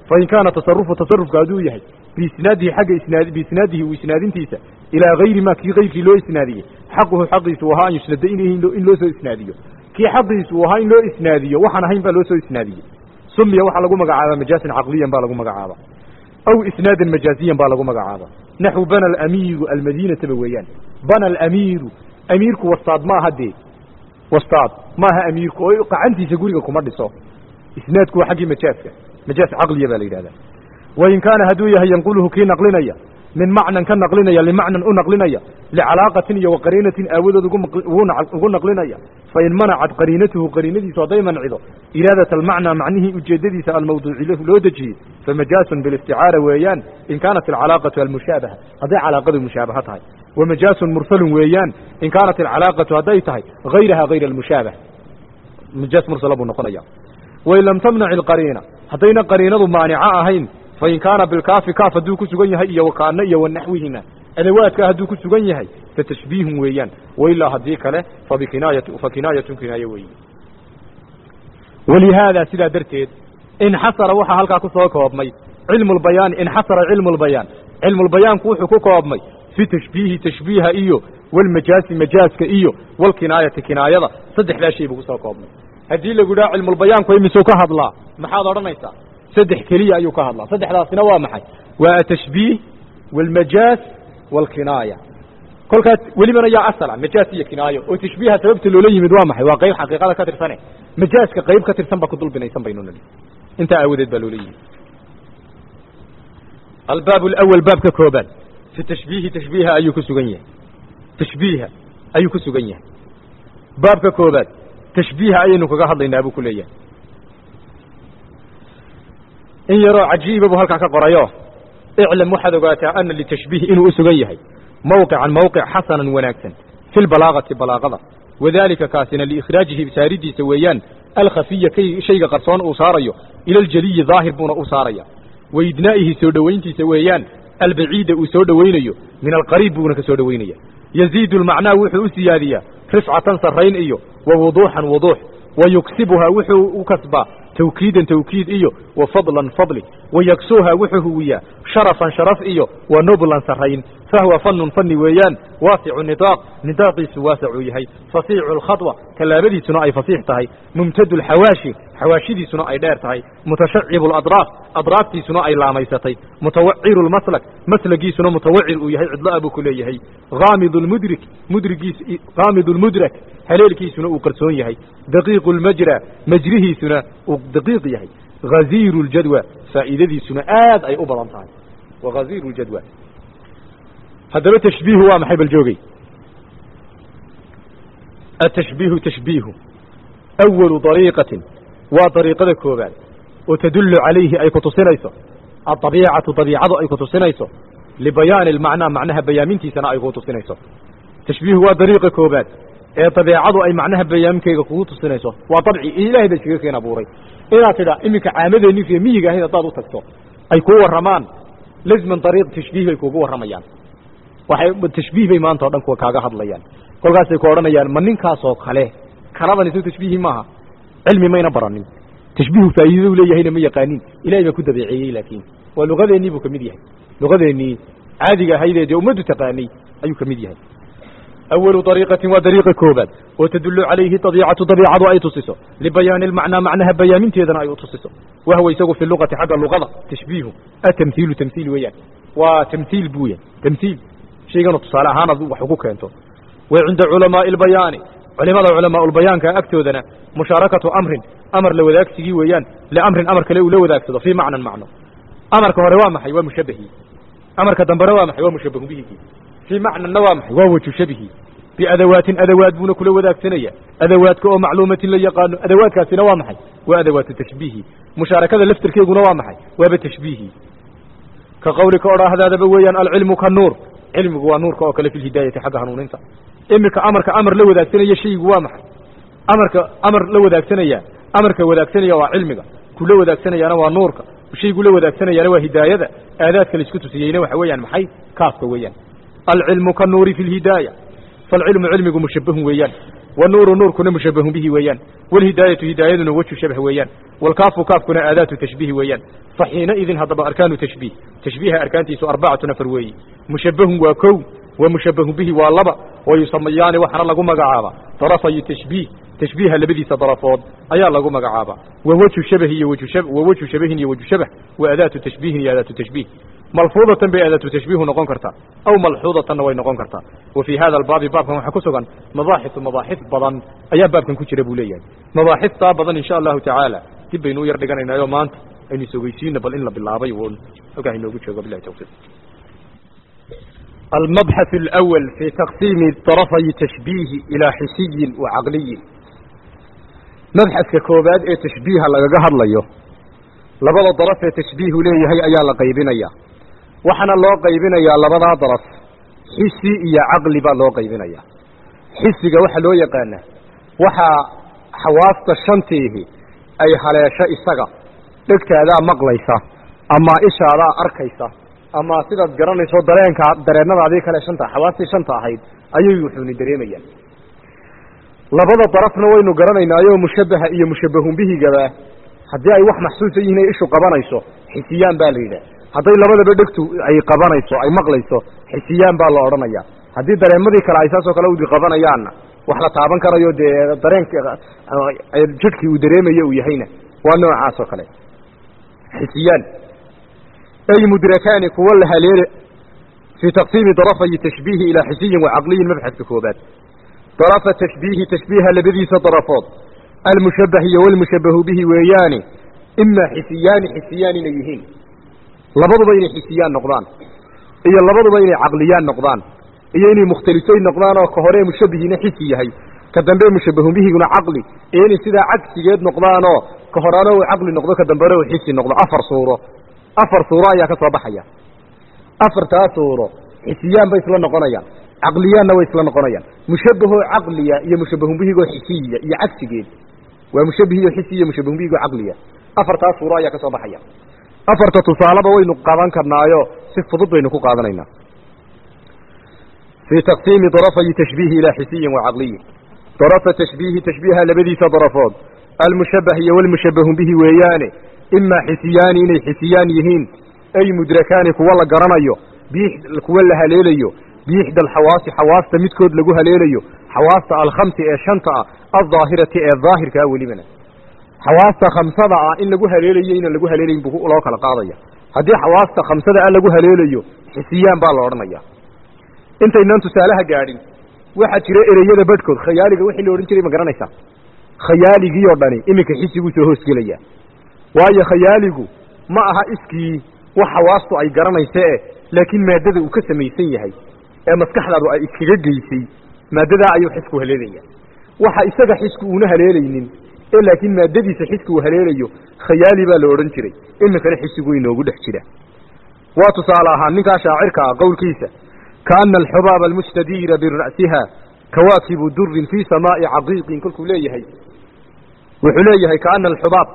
fain kaana tasarufu tasarufka hadduu yahay biisnaadihi xagga isnaad biisnaadihi uu isnaadintiisa ilaa hayri ma kii hayrkii loo isnaadiyey xaquhu xaqiisu ahaa an yusnada in in loo soo isnaadiyo kii xaqiisu uu ahaa in loo isnaadiyo waxaan ahayn baa loo soo isnaadiyey sumiya waxaa lagu magacaabaa majaasin caqliyan baa lagu magacaaba aw isnaadan majaaziyan baa lagu magacaaba naxwu bana alamiiru almadiinataba weeyaan bana alamiiru amiirku wastaad maaha dee wastaad maaha amiirku oo qacantiisa guriga kuma dhiso isnaadku waa xaggii majaaska majaas caqliya baa la yidhahdaa wain kaana hadduu yahay yanquluhu kii naqlinaya min macnan ka naqlinaya limacnan u naqlinaya licalaaqatin iyo waqariinatin aawadood ugu naqlinaya fain manacat qariinatuhu qariinadiisu hadday mancido iraadat almacnaa macnihii ujeedadiisa almawduuci lahu loo dejiyey famajaasun bilisticaara weeyaan in kaanat alcalaaqatu almushaabaha hadday calaaqadu mushaabaha tahay wamajaasun mursalun weeyaan in kaanat alcalaaqatu hadday tahay hayraha hayra almushaabaha majaas mursala buu noqonaya wain lam tamnac ilqariina haddayna qariinadu maanica ahayn fain kaana bilkaafi kaaf hadduu ku sugan yahay iyo wakaana iyo wanaxwihima adawaadka hadduu ku sugan yahay fatashbiihun weeyaan wailaa haddii kale fabikinaayat fa kinaayatun kinaayo weeye walihaada sidaa darteed inxasara waxaa halkaa ku soo koobmay cilmu lbayaani inxasara cilmu lbayaan cilmulbayaanku wuxuu ku koobmay fi tashbiihi tashbiiha iyo walmajaasi majaaska iyo walkinaayati kinaayada saddexdaa shay buu kusoo koobmay haddii lagu dhaha cilmulbayaanku imisuu ka hadlaa maxaad odhanaysaa saddex keliya ayuu ka hadlaa saddexdaasina waa maxay waa atashbiih walmajaas walkinaaya kolkaas welibana yaa asala majaas iyo kinaayo oo tashbiiha sababta loola yimid waa maxay waa qayb xaqiiqada ka tirsane majaaska qayb ka tirsan baa ku dulbinaysan baynu nidhi intaa aawadeed baa loola yimid albaab alawal baabka koobaad fi tashbiihi tashbiiha ayuu ku sugan yahay tashbiiha ayuu ku sugan yahay baabka koobaad tashbiiha ayaynu kaga hadlaynaa buu ku leeyahay in yaroo cajiiba buu halkaa ka qorayo iclam waxaad ogaataa ana litashbiihi inuu u sugan yahay mawqican mawqic xasanan wanaagsan fi lbalaagati balaagada wadalika kaasina liikhraajihi saaridiisa weeyaan alkhafiya kay shayga qarsoon uu saarayo ila aljaliyi daahir buuna u saaraya waidnaa'ihi soo dhowayntiisa weeyaan albaciida uu soo dhowaynayo min alqariib buuna ka soo dhowaynaya yaziidu lmacnaa wuxuu u siyaadiyaa rifcatan sarrayn iyo wa wuduuxan wuduux wa yuksibuhaa wuxuu u kasbaa tawkiidan tawkiid iyo wa fadlan fadli wa yaksuuha wuxuu huwiyaa sharafan sharaf iyo wa nublan sarrayn fahuwa fanun fani weeyaan waasicu nidaaq nidaaqiisu waasacuu yahay fasiicu alkhadwa tallaabadiisuna ay fasiix tahay mumtadu alxawaashi xawaashidiisuna ay dheer tahay mutashacibu aladraaf adraaftiisuna ay laamaysatay mutawaciru lmaslak maslagiisuna mutawacir uu yahay cidlo-a buu ku leeyahay haamidu lmudrik mudrigiis haamidu lmudrak haleelkiisuna uu qarsoon yahay daqiiqu lmajra majrihiisuna uu daqiiq yahay haziiru ljadwa faa'iidadiisuna aad ay u badan tahay wa haziiru ljadwa haddaba tashbiihu waa maxay bal joogay atashbiihu tashbiihu awalu dariiqatin waa dariiqada koobaad oo tadullu calayhi ay ku tusinayso adabiicatu dabiicadu ay ku tusinayso libayaani almacnaa macnaha bayaamintiisana ay ku tusinayso tashbiihu waa dariiqa koobaad ee dabeecadu ay macnaha bayaaminkeega kugu tusinayso waa dabci ilaahay ba iskaga keen abuuray inaad tidha iminka caamadeenni iyo miyiga ahayd haddaad u tagto ay kuu warramaan lazman dariiq tashbiih bay kuugu warramayaan waxay tashbiih bay maanta o dhan kuwa kaaga hadlayaan kolkaasay ku odhanayaan ma ninkaasoo kale kanadan isu tashbiihi maaha cilmi mayna baranin tashbiihu faa'iidadu leeyahayna ma yaqaanin ilahay baa ku dabeeceeyey laakiin waa luqadeennii buu ka mid yahay luqadeennii caadiga ahaydee dee ummaddu taqaanay ayuu ka mid yahay awalu dariiqatin waa dariiqa koobaad oo tadullu calayhi dabiicatu dabiicadu ay tusiso libayaani almacnaa macnaha bayaaminteedana ay u tusiso wahwa isagu fi luqati xagga luqada tashbiihu atamhiilu tamhiil weeyaan waa tamhiil buu yahay tamhiil shayganu tusaale ahaanaad wax ugu keento wa cinda culamaai albayaani culimada culamaa lbayaanka agtoodana mushaarakatu amrin amar la wadaagsigii weeyaan liamrin amar kale uu la wadaagsado fii macnan macno amarka hore waa maxay waa mushabahii amarka dambena waa maxay waa mushabahu bihigii fii macnanna waa maxay waa waju shabihi biadawaatin adawaad buuna kula wadaagsanaya adawaadka oo macluumatin la yaqaano adawaadkaasina waa maxay waa adawaatu tashbiihi mushaarakada laftirkeeguna waa maxay waaba tashbiihi ka qawlika odhaahdaadaba weeyaan alcilmu ka nuur cilmigu waa nuurka oo kale fi lhidaayati xagga hanuuninta iminka amarka amar la wadaagsanaya shaygu waa maxay amarka amar la wadaagsanaya amarka wadaagsanaya waa cilmiga kula wadaagsanayana waa nuurka shaygu la wadaagsanayana waa hidaayada aadaadka laisku tusiyeyna waxa weeyaan maxay kaafka weeyaan alcilmu ka nuuri fi lhidaaya falcilmu cilmigu mushabahun weeyaan wanuuru nuurkuna mushabahun bihi weeyaan walhidaayatu hidaayaduna wejhu shabh weeyaan walkaafu kaafkuna aadaatu tashbiihi weeyaan faxiina idin haddaba arkaanu tashbiih tashbiiha arkaantiisu arbacatu nafar weeyi mushabahun waa kow wa mushabahun bihi waa laba wa yusamayaani waxaana lagu magacaaba darafayu tashbiih tashbiiha labadiisa darafood ayaa lagu magacaaba wa wejhu shabahi iyo wejhu shab wa wejhu shabahin iyo wejhu shabah wa adaatu tashbiihin iyo adaatu tashbiih malfuudatan bay adaatu tashbiihu noqon kartaa aw malxuudatanna way noqon kartaa wa fii hada albaabi baabkan waxaa ku sugan mabaaxisu mabaaxis badan ayaa baabkan ku jira buu leeyahay mabaaxistaa badan insha allahu tacaala dib baynu u yar dhiganaynaayo maanta aynu isogeysiina bal in la bilaabay un halkaa inoogu joogo bilahi tawfiiq المبحث الأول في تقسيم طرفي تشبيه إلى حسي وعقلي مبحث ككوباد اي تشبيه لغا هدليو لبدا ضرف اي تشبيه ليهي ايا لا قيبينيا waxana loo qaybinayaa labadaa daraf xisi iyo caqli baa loo qaybinayaa xisiga waxa loo yaqaanaa waxaa xawaasta shantiihi ay haleesho isaga dhegtaadaa maqlaysa ama ishaadaa arkaysa ama sidaad garanayso dareenkaa dareennadaadii kale shanta xawaastii shanta ahayd ayay wuxuuni dareemayaan labada darafna waynu garanaynaayo mushabaha iyo mushabahun bihigaba haddii ay wax maxsuusa yihiin ay ishu qabanayso xisiyaan baa la yidhaah hadday labadaba dhegtu ay qabanayso ay maqlayso xisiyaan baa la odhanaya haddii dareemadii kale ay saasoo kale udi qabanayaanna wax la taaban karayo dee dareenka jidhkii uu dareemayo uu yahayna waa noocaas oo kale xisiyaan ay mudrakaani kuwa la haleele fii taqsiimi darafayi tashbiihi ilaa xisiyin wacaqliyin mabxadka koobaad darafa tashbiihi tashbiiha labadiisa darafood almushabah iyo walmushabahu bihi weeyaani imaa xisiyaani xisiyaan inay yihiin labaduba inay xisiyaan noqdaan iyo labaduba inay caqliyaan noqdaan iyo inay mukhtalifayn noqdaan oo ka hore mushabihiina xisi yahay ka dambe mushabahun bihiguna caqli iyo inay sidaa cagsigeed noqdaanoo ka horeana uu caqli noqdo ka dambena uu xisi noqdo afar suuro afar suuro ayaa ka soo baxaya afartaa suuro xisiyaan bay isla noqonayaan caqliyaanna way isla noqonayaan mushabahoo caqliya iyo mushabahun bihigoo xisiya iyo cagsigeed waa mushabihiyo xisi iyo mushabahun bihigoo caqliya afartaa suuro ayaa ka soo baxaya afarta tusaaleba waynu qaban karnaayo si fudud baynu ku qaadanaynaa fii taqsiimi darafayi tashbiihi ilaa xisiyin wacaqliyin darafa tashbiihi tashbiiha labadiisa darafood almushabah iyo walmushabahun bihi weeyaane imaa xisiyaani inay xisiyaan yihiin ay mudrakaani kuwa la garanayo kuwa la haleelayo biixda alxawaasi xawaasta midkood lagu haleelayo xawaasta alkhamsi ee shanta ah aldaahirati ee daahirka ah welibana xawaasta khamsada ah in lagu haleelayo inaan lagu haleelayn buu loo kala qaadaya haddii xawaasta khamsada ah lagu haleelayo xisiyaan baa la odhanaya intaynaan tusaalaha gaadhin waxaa jira ereyada badhkood khayaaliga wixii la odhan jiray ma garanaysaa khayaaligii oo dhani iminka xisiguu soo hoosgelaya waayo khayaaligu ma aha iskii wax xawaastu ay garanaysa e laakiin maadada uu ka samaysan yahay ee maskaxdaadu ay iskaga geysay maadadaa ayuu xisku haleelaya waxa isaga xisku uuna haleelaynin ee laakiin maadadiisa xisku uu haleelayo khayaali baa la odhan jiray iminkana xisigu inoogu dhex jira waa tusaale ahaan ninkaa shaacirka ah qowlkiisa kaana alxubaaba almustadiira bira'siha kawaakibu durin fii samaa'i caqiiqin kolkuu leeyahay wuxuu leeyahay kaana alxubaab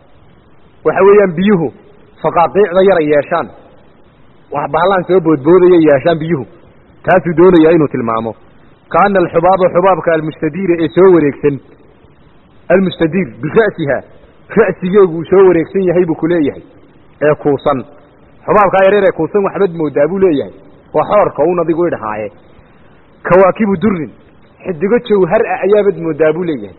waxa weeyaan biyuhu faqaaqiicda yaray yeeshaan wax bahlaan soo boodboodayay yeeshaan biyuhu taasuu doonayaa inuu tilmaamo kaana alxubaaba xubaabka almustadiira ee soo wareegsan almustadiir bira'siha ra'sigeegu uu soo wareegsan yahay buu ku leeyahay ee kuusan xubaabkaa yareer ee kuusan waxbad moodaa buu leeyahay waa xoorka un adigu idhahaaye kawaakibu durin xidigo jawhar ah ayaabad moodaa buu leeyahay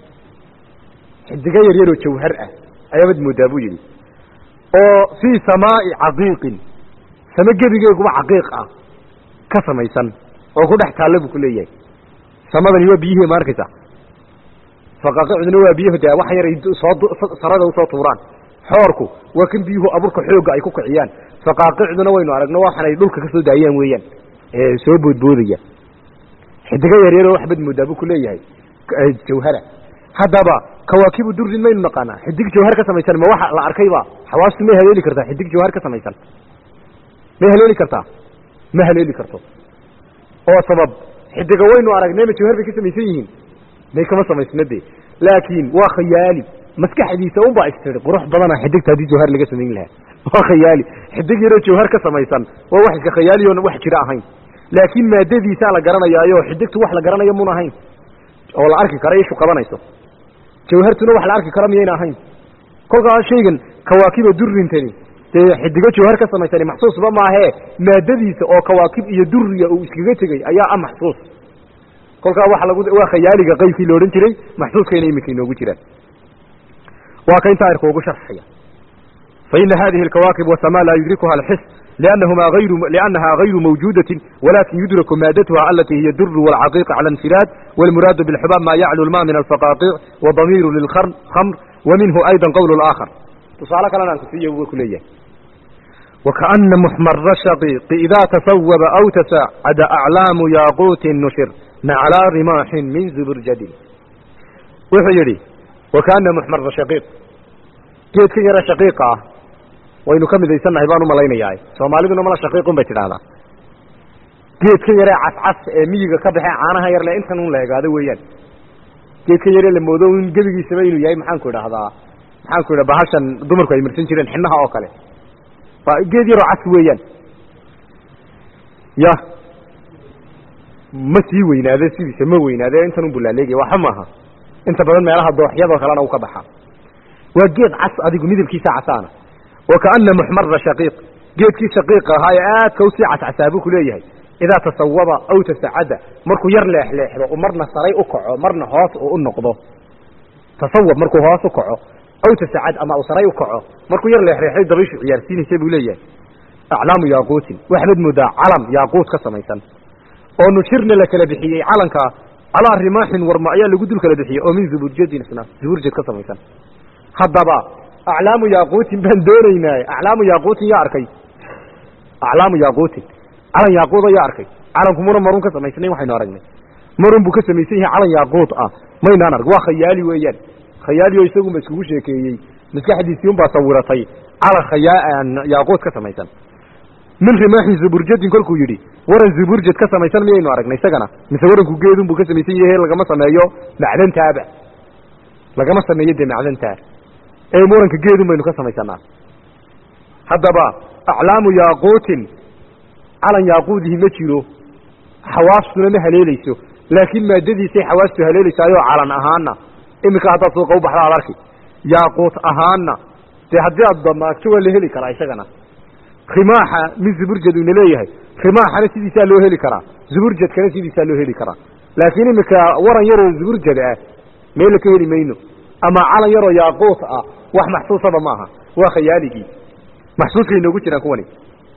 xidigo yaryaroo jawhar ah ayaabad moodaa buu yidhi oo fii samaa'i caqiiqin same gebigeeguba caqiiq ah ka samaysan oo ku dhex taalla buu ku leeyahay samadani waa biyihii ma arkaysa faqaaqicduna waa biyahu dee wax yaray soo sarada usoo tuuraan xoorku waa kan biyuhu aburka xoogga ay ku kiciyaan faqaaqicduna waynu aragno waxan ay dhulka ka soo daayaan weeyaan ee soo boodboodaya xidigo yaryaroo waxbad moodaa buu ku leeyahay jawhara haddaba kawaakibu durin maynu naqaanaa xidig jawhar ka samaysan ma waxa la arkayba xawaastu may haleeli kartaa xidig jawhar ka samaysan may haleeli kartaa ma haleeli karto oo sabab xidiga waynu aragnay ma jawhar bay ka samaysan yihiin may kama samaysna de laakiin waa khayaali maskaxdiisa un baa istiri qurux badana xidigta haddii jawhar laga samayn lahaa waa khayaali xidig yaroo jawhar ka samaysan waa wax iska khayaali oon wax jira ahayn laakiin maadadiisaa la garanayaayo xidigtu wax la garanayo mun ahayn oo la arki karo ishu qabanayso jawhartuna wax la arki karo miyayna ahayn kolkaa shaygan kawaakiba durrintani dee xidigo jawhar ka samaysani maxsuusba maahee maadadiisa oo kawaakib iyo duriya uu iskaga tegey ayaa ah maxsuus kolkaa waxa lagu waa khayaaliga qaybkii la odhan jiray maxsuuskayna iminka inoogu jiraan waa ka intaa irka ugu sharxaya fa ina hadihi alkawaakib wasamaa laa yudrikuha alxis liannahumaa ayru liannahaa gayru mawjuudatin walakin yudraku maadatuha alati hiya duru walcaqiiq cala infiraad walmuraadu bilxubaab ma yaclu lma min alfaqaaqiic wadamiiru lilkhamr wa minhu ayda qowl laakhar tusaale kalena aan kusiiya wa ku leeyahay wakaana muxmara shaqiiqi idaa tasawaba aw tasacada aclaamu yaaquutin nushir naclaa rimaaxin min zuburjadin wuxuu yidhi wakaana muxmara shaqiiq geedka yare shaqiiqa ah waynu ka midaysannahay baan u malaynayaa soomaaliduna mala shaqiiqun bay tidhaahdaa geedka yaree cascas ee miyiga ka baxee caanaha yar le intan un la egaado weeyaan geedka yaree la moodo in gebigiisaba inuu yahay maxaanku idhaahdaa maxaanku idha bahashan dumarku ay marsan jireen xinaha oo kale waa geed yaroo cas weeyaan ya ma sii weynaade sidiisa ma weynaade intan un bulaaleegaya waxba maaha inta badan meelaha dooxyadoo kalena uu ka baxaa waa geed cas adigu midabkiisa casaana wakaana muxmara shaqiiq geedkii shaqiiqa ahaa ee aadka usii cascasaa buu ku leeyahay idaa tasawaba aw tasacada markuu yar leexleexdo u marna saray u kaco marna hoos uu u noqdo tasawab markuu hoos u kaco aw tasacad ama uu saray u kaco markuu yar leexleexday dabayshu ciyaarsiinaysa buu leeyahay aclaamu yaaquutin waxaad moodaa calam yaaquut ka samaysan oo nushirna la kala bixiyey calankaa calaa rimaaxin warma ayaa lagu dul kala bixiyey oo min zuburjadin isna zuburjad ka samaysan haddaba aclaamu yaaquutin baan doonaynaa aclaamu yaaquutin yaa arkay aclaamu yaaquutin calan yaaquuda yaa arkay calanku muna marun ka samaysnayn waxaynu aragnay marun buu ka samaysan yahay calan yaaquud ah maynaan arg waa khayaali weeyaan khayaali oo isagunba iskugu sheekeeyey maskaxdiisii unbaa sawiratay calan khayaa yaaquud ka samaysan min rimaaxin zuburjadin kolkuu yidhi waran zuburjad ka samaysan miyaynu aragnay isagana mise waranku geedun buu ka samaysan yahay lagama sameeyo macdantaaba lagama sameeyo dee macdantaa ee waranka geedun baynu ka samaysanaa haddaba aclaamu yaaquutin calan yaaquudihi ma jiro xawaastuna ma haleelayso laakiin maadadiisay xawaastu haleelaysaayoo calan ahaana iminka haddaad suuqa u baxda ad arki yaaquut ahaana dee haddii aad damaagto waa la heli karaa isagana rimaaxa min zuburjad ina leeyahay rimaaxana sidiisaa loo heli karaa zuburjadkana sidiisaa loo heli karaa laakiin iminka waran yaroo zuburjad ah meella ka heli mayno ama calan yaroo yaaquut ah wax maxsuusaba maaha waa khayaaligii maxsuuskay inoogu jiraan kuwani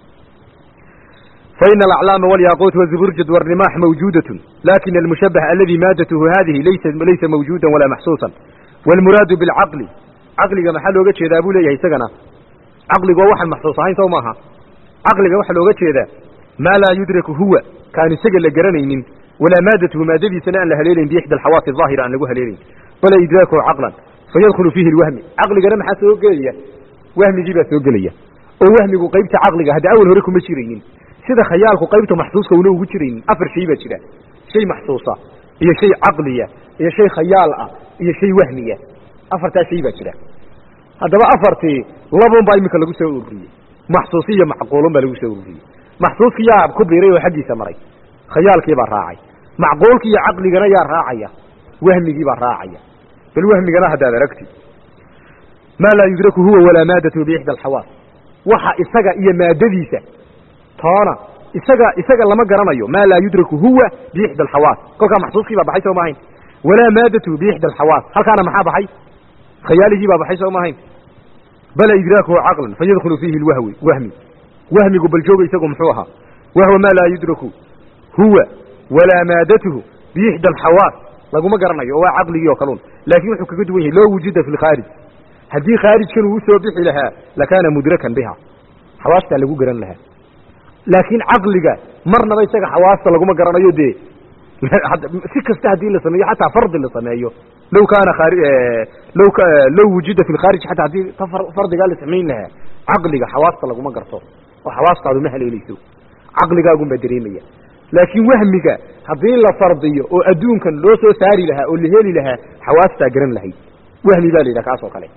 فإن الأعلام والياقوت والزبرجد والرماح موجودة لكن المشبه الذي مادته هذه ليس ليس موجودا ولا محسوسا والمراد بالعقل عقل محل وجه ذا أبو ليه سجنا عقل وواحد محسوس هاي سو ماها عقل واحد وجه ذا ما لا يدرك هو كان سجل لجرنين ولا مادته مادته سناء لها ليلين بإحدى الحواس الظاهرة أن لها ليلين ولا إدراكه عقلا فيدخل فيه الوهم عقل جرم حسوق ليه وهم يجيب سوق ليه ووهم قيبت عقل هذا أول هريكم مشيرين sida khayaalku qaybta maxsuuska una ugu jiraynin afar shay baa jira shay maxsuusa iyo shay caqliya iyo shay khayaal ah iyo shay wahmiya afartaa shay baa jira haddaba afartii labun baa iminka lagu soo ururiyey maxsuusi iyo macquulun baa lagu soo ururiyey maxsuuskii yaa ku biiray oo xaggiisa maray khayaalkii baa raacay macquulkii iyo caqligana yaa raacaya wahmigii baa raacaya bal wahmigana haddaad aragti maa laa yudraku huwa walaa maadatu biixda alxawaas waxa isaga iyo maadadiisa toona isaga isaga lama garanayo maa laa yudraku huwa biixda alxawaas kolkaa maxsuuskii baa baxay soo ma ahayn walaa maadatu biixda alxawaas halkaana maxaa baxay khayaaligii baa baxay soo ma ahayn bala idraakuhu caqlan fayadkhulu fiihi lwahwi wahmi wahmigu bal jooga isagu muxuu ahaa wahwa maa laa yudraku huwa walaa maadatuhu biixda alxawaas laguma garanayo oo waa caqligii oo kaluun laakiin wuxuu kaga duwan yahay loo wujuda fi lkhaarij haddii khaarijkan uu usoo bixi lahaa lakaana mudrakan biha xawaastaa lagu garan lahaa laakiin caqliga marnaba isaga xawaasta laguma garanayo dee si kasta haddii la sameeyo xataa fardi la sameeyo law kaana law law wujida fi lkhaarij xataa haddii fardigaa la samayn lahaa caqliga xawaasta laguma garto oo xawaastaadu ma haleelayso caqligaagun baa dareemaya laakiin wahmiga haddii la fardiyo oo adduunkan loo soo saari lahaa oo la heli lahaa xawaastaa garan lahayd wahmi baa la yidhaha kaas oo kale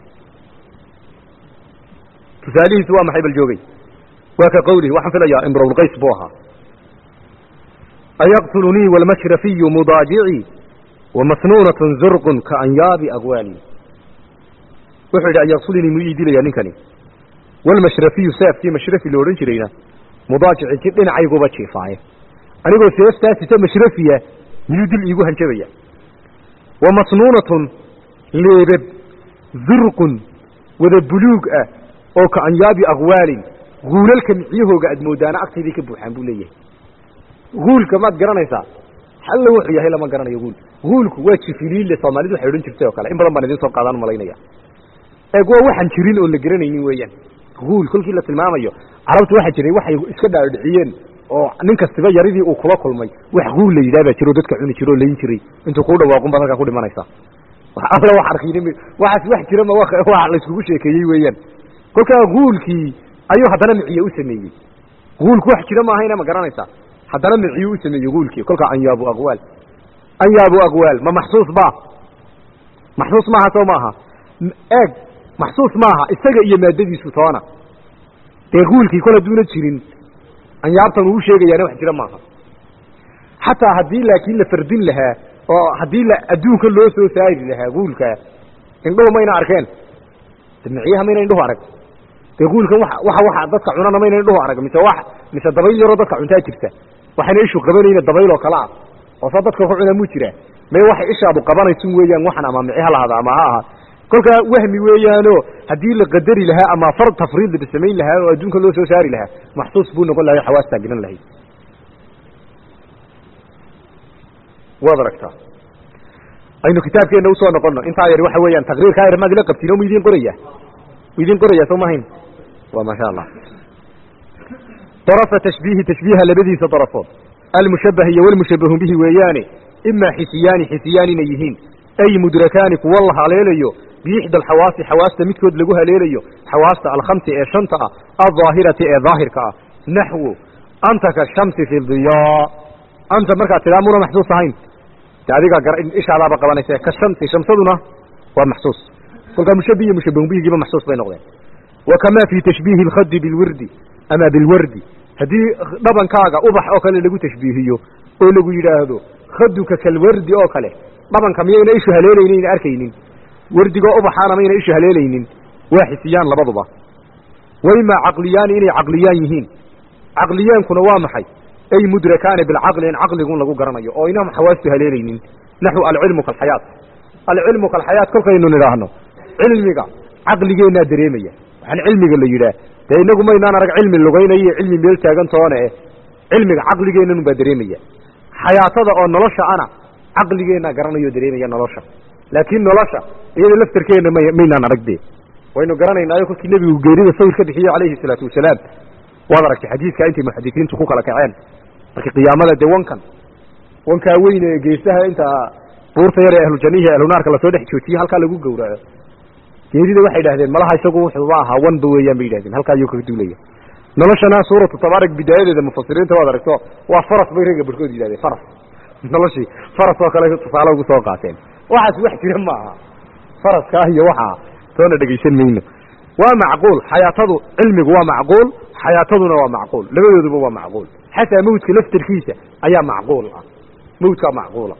tusaalihiisu waa maxay bal joogay waa ka qawlihi waxaan filayaa imrulqays buu ahaa ayaqtulunii walmashrafiyu mudaajicii wamasnuunatun zurqun ka anyaabi aqwaali wuxuu yidhi an yaqtulini muu ii dilayaa ninkani walmashrafiyu seefkii mashrafi lo odhan jirayna mudaajici dhinacayguba jiifaaye anigoo seeftaa sita mashrafiya miyuu dil iigu hanjabaya wa masnuunatun leebab zurqun wada buluug ah oo ka anyaabi aqwaalin guulalka miciyahooga aad moodaana agtaydii ka buuxaan buu leeyahay guulka maad garanaysaa halla wuxuu yahay lama garanayo guul guulku waa jifiliille soomaalidu waxay odhan jirtay oo kale in badan baan idiin soo qaadaan malaynaya eeg waa waxaan jirin oon la garanaynin weeyaan guul kolkii la tilmaamayo carabtu waxaa jiray waxay iska dhaadhiciyeen oo nin kastiba yaridii uu kula kulmay wax guul la yidhaha baa jiro dadka cuni jiro oo layin jiray intuu kuu dhawaaqun baad halkaa ku dhimanaysaa alla wax arkin waxaas wax jira ma wax layskugu sheekeeyey weeyaan kolkaa guulkii ayuu haddana miciye u sameeyey guulku wax jira maahayna ma garanaysaa haddana miciyuu u sameeyey guulkii kolkaa anyaabu aqwaal anyaabu aqwaal ma maxsuus ba maxsuus maaha soo maaha eeg maxsuus maaha isaga iyo maadadiisu toona dee guulkii kol hadduuna jirin anyaabtan uu sheegayaana wax jira maaha xataa haddii laakiin la fardin lahaa oo haddii la adduunka loo soo saari lahaa guulka indhuhu mayna arkeen miciyaha mayna indhuhu arag dee guulkan wa waxa waxa dadka cunana mayna indhuhu arag mise wa mise dabayl yaroo dadka cuntaa jirta waxayna ishu qabanayna dabayl oo kale ah oo saa dadka ku cunaa muu jiraa may waxay ishaadu qabanaysun weeyaan waxan ama mici ha lahada ama ha aha kolkaa wahmi weeyaano haddii la qadari lahaa ama far tafriid la samayn lahaa oo adduunka loo soo saari lahaa maxsuus buu noqon lahay xawaastaa garan lahayd waad aragtaa aynu kitaabkeenna usoo noqono intaa yar waxa weeyaan taqriirkaa yar maad ila qabtiin oo mu idiin qoraya mu idiin qoraya soo mahayn waa maasha allah darafa tashbiihi tashbiiha labadiisa darafood almushabah iyo walmushabahu bihi weeyaane imaa xisiyaani xisiyaan inay yihiin ay mudrakaani kuwa la haleelayo biixda alxawaasi xawaasta midkood lagu haleelayo xawaasta alkhamsi ee shanta ah aldaahirati ee daahirka ah naxwu anta ka shamsi fi diyaa anta markaad tidaa muna maxsuus ahayn de adigaa ishaadaaba qabanaysa ka shamsi shamsaduna waa maxsuus kolkaa mushabih iyo mushabahun bihigiiba maxsuus bay noqdeen wa kamaa fii tashbiihi alkhadi bilwirdi ama bilwardi haddii dhabankaaga ubax oo kale lagu tashbiihiyo oo lagu yidhaahdo khaduka kalwardi oo kale dhabanka miyayna ishu haleelaynin arkaynin wardigoo ubaxaana mayna ishu haleelaynin waa xisiyaan labaduba wa imaa caqliyaani inay caqliyaan yihiin caqliyaankuna waa maxay ay mudrakaani bilcaqli in caqligun lagu garanayo oo inam xawaastu haleelaynin naxwu alcilmu kalxayaat alcilmu kalxayaat kolkaynu nidhaahno cilmiga caqligeennaa dareemaya waxaan cilmiga la yidhaah dee inagu maynaan arag cilmi lugaynaya iyo cilmi meel taagantoone eh cilmiga caqligeennanu baa dareemaya xayaatada oo nolosha ana caqligeennaa garanayo dareemaya nolosha laakiin nolosha iyada laftarkeenna may maynaan arag dee waynu garanaynaayo kolkii nebigu geerida sawir ka bixiyey calayhi salaatu wasalaam waad aragtay xadiidka intay muxadisiintu ku kala kaceen markii qiyaamada dee wankan wankaa weyn ee geesaha inta buurta yar ee ahlujannihi ahlunaarka lasoo dhex joojiye halkaa lagu gowraco geerida waxay idhahdeen malaha isagu wuxuuba ahaa wanba weeyaan bay yidhahdeen halkaa ayuu kaga duulaya noloshana suuratu tabaarak bidaayadeeda mufasiriinta waad aragto waa faras bay ragga barhkood yidhahdeen faras noloshii faras oo kale tusaale ugu soo qaateen waxaas wax jira ma aha faraska iyo waxaa soona dhegaysan mayno waa macquul xayaatadu cilmigu waa macquul xayaataduna waa macquul labadooduba waa macquul xataa mawdka laftarkiisa ayaa macquul ah mawdkaa macquula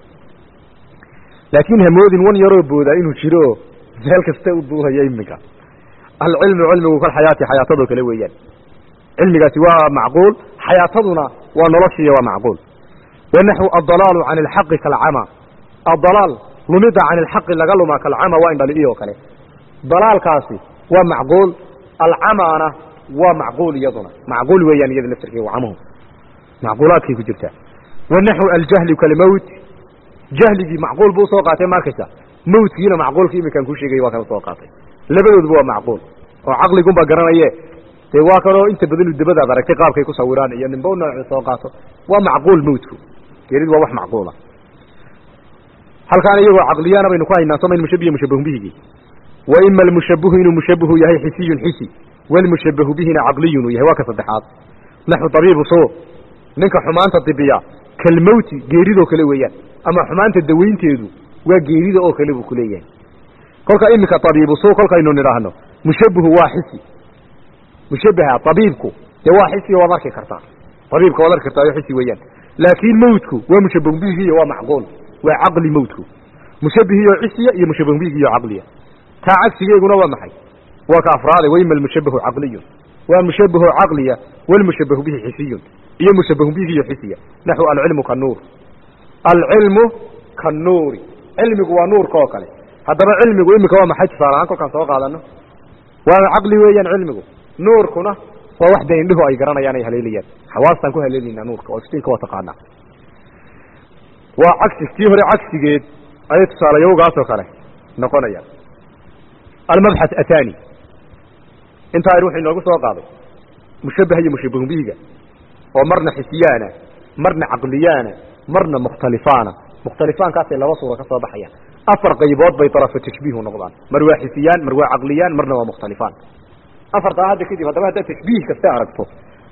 laakiin hamoodin wan yaroo boodaa inuu jiro meel kasta u duulaya iminka alcilmu cilmigu kal xayaati xayaatadoo kale weeyaan cilmigaasi waa macquul xayaataduna waa noloshiiya waa macquul wanaxwu adalaalu can alxaqi kalcama adalaal lumida can alxaqi laga lumaa kalcama waa indhali oo kale dalaalkaasi waa macquul alcamaana waa macquul iyaduna macquul weeyaan iyada laftarkeeda camuhu macquulaadkay ku jirtaa wanaxwu aljahli kalmowt jahligii macquul buu soo qaatay markaysa mawtkiina macquulka iminkaan kuu sheegay waa kala soo qaatay labadooduba waa macquul oo caqligunbaa garanaye dee waa kaloo inta badanu dabadaad aragtay qaabkay ku sawiraan iyo nimba noocu soo qaato waa macquul mawtku geeridu waa wax macquula halkaan iyagoo caqliyaana baynu ku haynaa somayn mushabiya mushabahun bihigii wa ima almushabihu inuu mushabihu yahay xisiyun xisi walmushabahu bihina caqliyun uu yahay waa ka saddexaad naxu tabiibu suu ninka xumaanta dibiya kalmowti geeridoo kale weeyaan ama xumaanta dawaynteedu waa geerida oo kale buu kuleeyahay kolka iminka tabiibu suu kolkaynu nidhaahno mushabihu waa xisi mushabaha tabiibku dee waa xisi waad arki kartaa tabiibka waad arki kartaa xisi weeyaan laakiin mawtku waa mushabahun bihigiiyo waa macquul waa caqli mawtku mushabihiyo cisiya iyo mushabahu bihiyo caqliya taa cagsigeeguna waa maxay waa ka afraade wayma almushabahu caqliyun waa mushabahu caqliya walmushabahu bihi xisiyun iyo mushabahu bihiyo xisiya naxu alcilmu kanuur alcilmu kanuuri cilmigu waa nuurka oo kale haddaba cilmigu iminka waa maxay tusaale ahaan kolkaan soo qaadano waa caqli weeyaan cilmigu nuurkuna waa wax dee indhihu ay garanayaan ay haleelayaan xawaastaan ku haleelaynaa nuurka oo iftiinka waa taqaanaa waa cagsi tii hore cagsigeed ayay tusaalayowgaasoo kale noqonayaan almabxath athani intaa ir wuxuu inoogu soo qaaday mushabaha iyo mushabahu bihiga oo marna xisiyaana marna caqliyaana marna mukhtalifaana mukhtalifaankaasay laba suura ka soo baxayaan afar qaybood bay darafu tashbiihu noqdaan mar waa xisiyaan mar waa caqliyaan marna waa mukhtalifaan afartaa hadda kadib haddaba haddaad tashbiih kasta aragto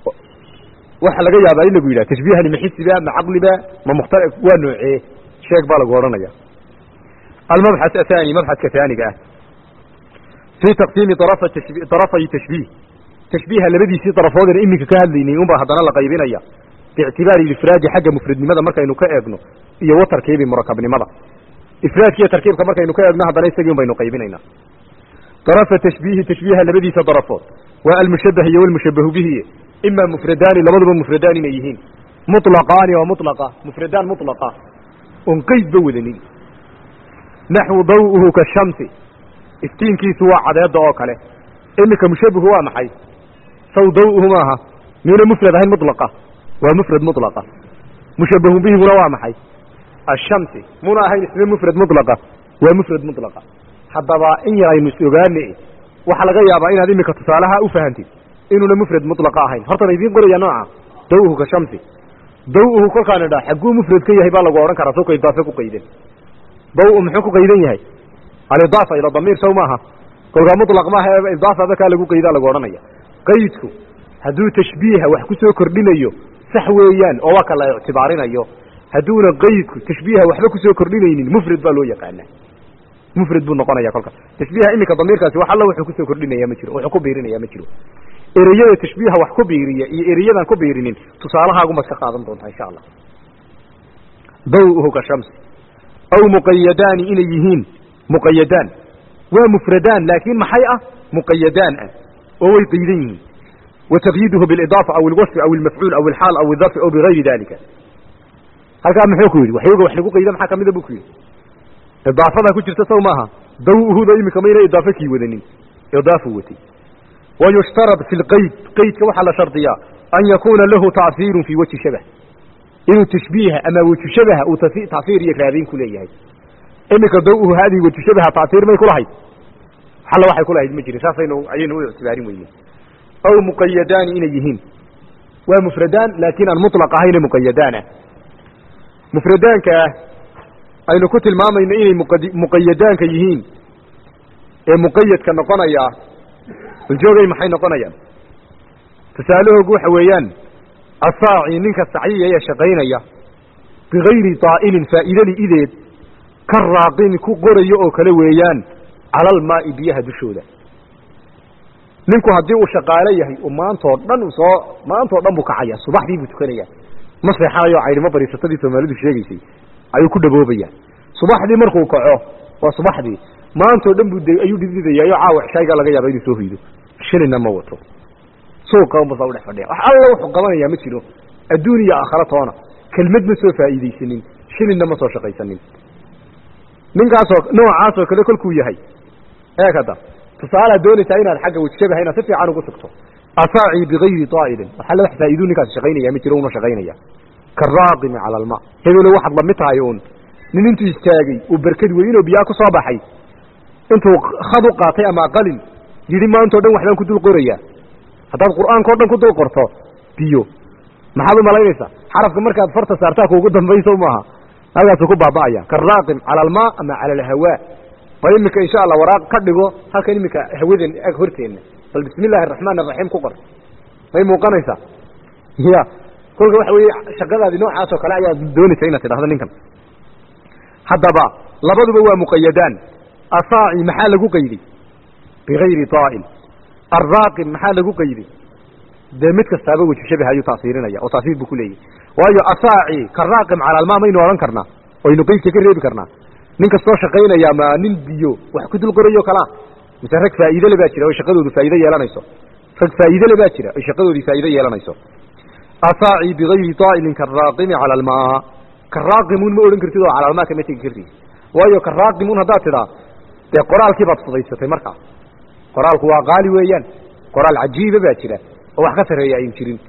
waxa laga yaabaa in lagu yidhaha tashbiihani ma xisiba ma caqliba ma mukhtal waa noocee sheeg baa lagu odhanaya almabxath athani mabxadka haaniga ah fii taqsiimi darafa tashbi darafay tashbiih tashbiiha labadiisii darafoodeen iminka ka hadlaynay unbaa haddana la qaybinaya biictibaari ifraadi xagga mufradnimada markaynu ka eegno iyo wa tarkiibi murakabnimada ifraadka iyo tarkiibka markaynu ka eegno haddana isagii un baynu qaybinaynaa darafa tashbiihi tashbiiha labadiisa darafood waa almushabah iyo walmushabahu bihi ima mufradaani labaduba mufradaan inay yihiin muطlaqaani oo muطlaqa mufradaan muطlaqa on qeydba wadanin naxwu daw'uhu kashamsi iftiinkiisu waa cadeeda oo kale iminka mushabahu waa maxay saw daw'uhu maaha miyuna mufrad ahayn muطlaqa waa mufrad muطlaqa mushabahu bihiguna waa maxay ashamsi muna ahayn isna mufrad muطlaqa waa mufrad muطlaqa haddaba in yar aynu is ogaane waxaa laga yaabaa inaad iminka tusaalaha u fahantid inuuna mufrad muطlaqa ahayn hortan idiin qoraya nooca daw'uhu ka shamsi daw'uhu kolkaan idhaa xagguu mufrad ka yahay baa lagu odhan karaa soo idaafe ku qayden daw muxuu ku qaydan yahay alidaafa ila damiir sow maaha kolkaa muطlaq maaha ee idaafaba kaa lagu qaydaa lagu odhanaya qaydku hadduu tashbiiha wax ku soo kordhinayo sax weeyaan oo waa ka la ictibaarinayo hadduuna qaydku tashbiiha waxba kusoo kordhinaynin mufrad baa loo yaqaanaa mufrad buu noqonaya kolka tashbiiha iminka damiirkaasi wax alla wuxuu kusoo kordhinaya ma jiro wuxuu ku biirinaya ma jiro ereyada tashbiiha wax ku biiriya iyo ereyadan ku biirinin tusaalahaagumaad ka qaadan doontaa insha allah daw'uhu ka shamsi aw muqayadaani inay yihiin muqayadaan waa mufradaan laakiin maxay ah muqayadaan ah oo way qaydan yihiin wa taqyiiduhu bilidaafa aw alwasfi aw almafcuul aw alxaal aw aldarfi aw bigayri dalika halkaa muxuu ku yidhi waxyooga wax lagu qayda maxaa kamida buu ku yidhi idaafadaa ku jirta saw maaha daw'uhuda iminka mayna idaafe kii wadanin idaafu watay wayushtarad fi lqayd qaydka waxaa la shardiyaa an yakuuna lahu taahiirun fii wajhi shabah inuu tashbiiha ama wejhu shabaha uu taahiir iyo raadayn ku leeyahay iminka daw'uhu haadihi wejhu shabaha taahiir may kulahayd xalla waxay kulahayd ma jirin saasaynu ayaynu u ictibaarin weyne aw muqayadaani inay yihiin waa mufradaan laakiin aan muطlaq ahayne muqayadaan ah mufradaanka ah aynu ku tilmaamayno inay muqayadaanka yihiin ee muqayadka noqonayaa baljoogay maxay noqonayaan tusaalahoogu waxa weeyaan asaaci ninka sacyiya ee shaqaynaya bigayri daa'inin faa'iidali ideed ka raaqin ku qorayo oo kale weeyaan cala almaa'i biyaha dushooda ninku haddii uu shaqaalo yahay uu maantoo dhan u soo maantoo dhan buu kacaya subaxdii buu tukanaya ma seexanayo caydhimo bariisatadii soomaalidu sheegaysay ayuu ku dhaboobaya subaxdii markuu kaco waa subaxdii maantoo dhan buu ayuu dhididayaayo caawa cishaygaa laga yaaba inuu soo hoydo shilina ma wato suuqa unbasa udhex fadhiya wax alla wuxuu qabanayaa ma jiro adduun iyo aakhara toona kelmad ma soo faa'iidaysanin shilinna ma soo shaqaysanin ninkaasoo noocaasoo kale kolkuu yahay eeg hadda tusaalaad doonaysaa inaad xagga wejshabaha inaad si fiican ugu sugto asaaci bigayri daa'ilin wax alla wax faa'iiduu ninkaasi shaqaynaya ma jiro una shaqaynaya karaaqimi cala alma hebelo waxaad lamid tahay uun nin intuu istaagay uu berkad weynoo biyaa ku soo baxay intuu khad u qaatay ama qalin yidhi maantao dhan waxbaan ku dul qorayaa haddaad qur'aanka o dhan ku dul qorto biyo maxaad u malaynaysaa xarafka markaad farta saartaa kuugu dambayso maaha halkaasuu ku baaba'aya karaaqim cala almaa ama cala alhawaa bal iminka insha allah waraaq ka dhigo halkan iminka hawadan ag horteenna bal bismi illahi araxmaan araxiim ku qor may muuqanaysaa ya kolka waxa weeye shaqadaadi noocaas oo kale ayaad doonaysa inaad tidhahdo ninkan haddaba labaduba waa muqayadaan asaaci maxaa lagu qayday bigayri daa'il arraaqim maxaa lagu qayday dee mid kastaaba wejhu shabaha ayuu taasiirinaya oo taasiir buu ku leeyahy waayo asaaci karaaqim cala almaa maynu odhan karnaa oynu qeydka ka reebi karnaa nin kastoo shaqaynaya ma nin biyo wax ku dul qorayo kalaa mise rag faa'iidele baa jira oy shaqadoodu faa'iido yeelanayso rag faa'iidele baa jira oy shaqadoodii faa'iido yeelanayso asaaci bigayri daa'ilin karaaqimi cala almaa karaaqimuun ma odhan kartid oo cala almaa kama tegi kartid waayo karaaqimuun haddaad tidhaa dee qoraalkii baad fudaysatay markaa qoraalku waa qaali weeyaan qoraal cajiiba baa jira oo wax ka sarreeya ayn jirin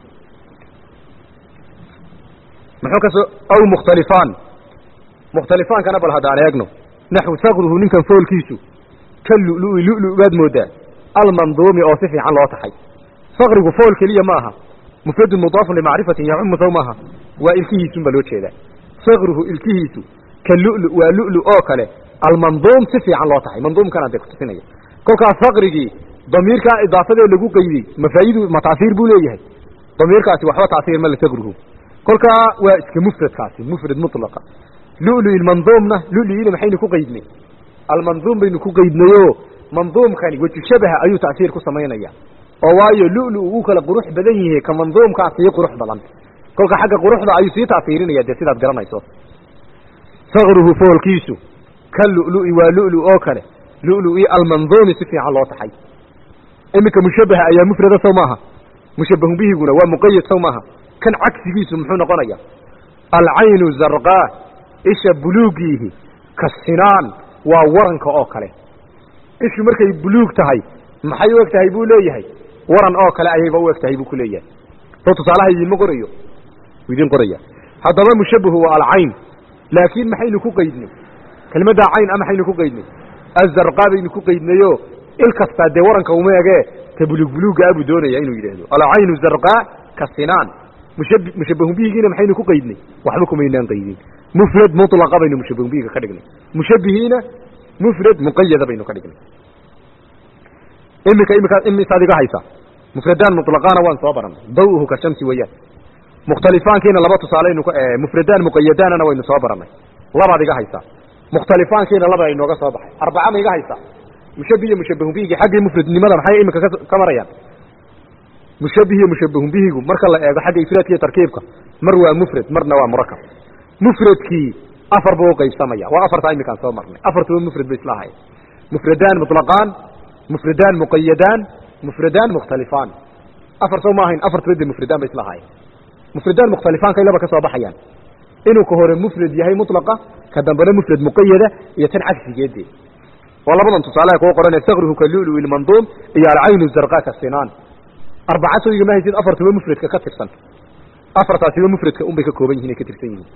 muxuu kasoo aw mukhtalifaan mukhtalifaankana bal haddaan eegno naxwu sakruhu ninkan foolkiisu ka lulu lulu baad moodaa almanduumi oo si fiican loo taxay sakrigu fool keliya ma aha mufradun mudaafun limacrifatin yacumu sow maaha waa ilkihiisun baa loo jeedaa sakruhu ilkihiisu ka lulu waa lulu oo kale almanduum si fiican loo taxay manduumkana dee kutusinaya kolkaas sakrigii damiirkaa idaafadee lagu qeydey mafaa'idu ma taasiir buu leeyahay damiirkaasi waxba taasiir ma la sakruhu kolkaa waa iska mufradkaasi mufrad mutlaqa lulu ilmanduumna luluina maxaynu ku qeydnay almanduum baynu ku qeydnayo manduumkani weju shabaha ayuu tasiir ku samaynaya oo waayo lulu uu kala qurux badan yahay ka manduumkaa sii qurux badan kolka xagga quruxda ayuu sii tasiirinaya dee sidaad garanayso sakruhu foolkiisu ka lului waa lulu oo kale lului almanduumi si fiican loo taxay iminka mushabaha ayaa mufrada sow maaha mushabahun bihiguna waa muqayad sow maaha kan cagsigiisu muxuu noqonaya alcaynu zarqaa isha buluugiihi ka sinaan waa waranka oo kale ishu markay buluug tahay maxay u eg tahay buu leeyahay waran oo kale ayayba u eg tahay buu ku leeyahay soo tusaalaha idiinma qorayo idiin qoraya haddaba mushabahu waa alcayn laakiin maxaynu ku qeydnay kelmaddaa cayn a maxaynu ku qeydnay azarqaa baynu ku qeydnayo il kastaa dee waranka uma egee ta buluug buluuga abuu doonaya inuu yidhaahdo alcaynu zarqaa ka sinaan mushab mushabahun bihigiina maxaynu ku qeydnay waxba kumaynaan qeydin mufrad mutlaqa baynu mushabahun bihiga ka dhignay mushabihiina mufrad muqayada baynu ka dhignay iminka imika imisaad iga haysa mufradaan mutlaqaana waan soo baranay daw-uhu ka shamsi weeyaan mukhtalifaankiina laba tusaaleynu mufradaan muqayadaanana waynu soo baranay labaad iga haysaa mukhtalifaankiina laba inooga soo baxay arbaca ma iga haysaa mushabihiyo mushabahun bihigi xaggii mufradnimada maxay iminka ka marayaan mushabihiyo mushabahun bihigu marka la eego xagga ifraadka iyo tarkiibka mar waa mufrad marna waa murakab mufradkii afar buu uqaybsamaya waa afartaa iminkaan soo marnay afartuba mufrad bay isla ahayen mufradaan mutlaqaan mufradaan muqayadaan mufradaan mukhtalifaan afar soo ma ahayn afartuba de mufradaan bay isla ahayen mufradaan mukhtalifaanka laba ka soo baxayaan inuu ka hore mufrad yahay mutlaqa ka dambena mufrad muqayada iyo tan cagsigeedee waa labadan tusaalaha kuu qoranee sakruhu ka lulu ilmanduum iyo alcaynu zarqa ka sinaan arbaca soo igama haysid afartuba mufradka ka tirsan afartaasiba mufradka unbay ka kooban yihin ay ka tirsan yihiin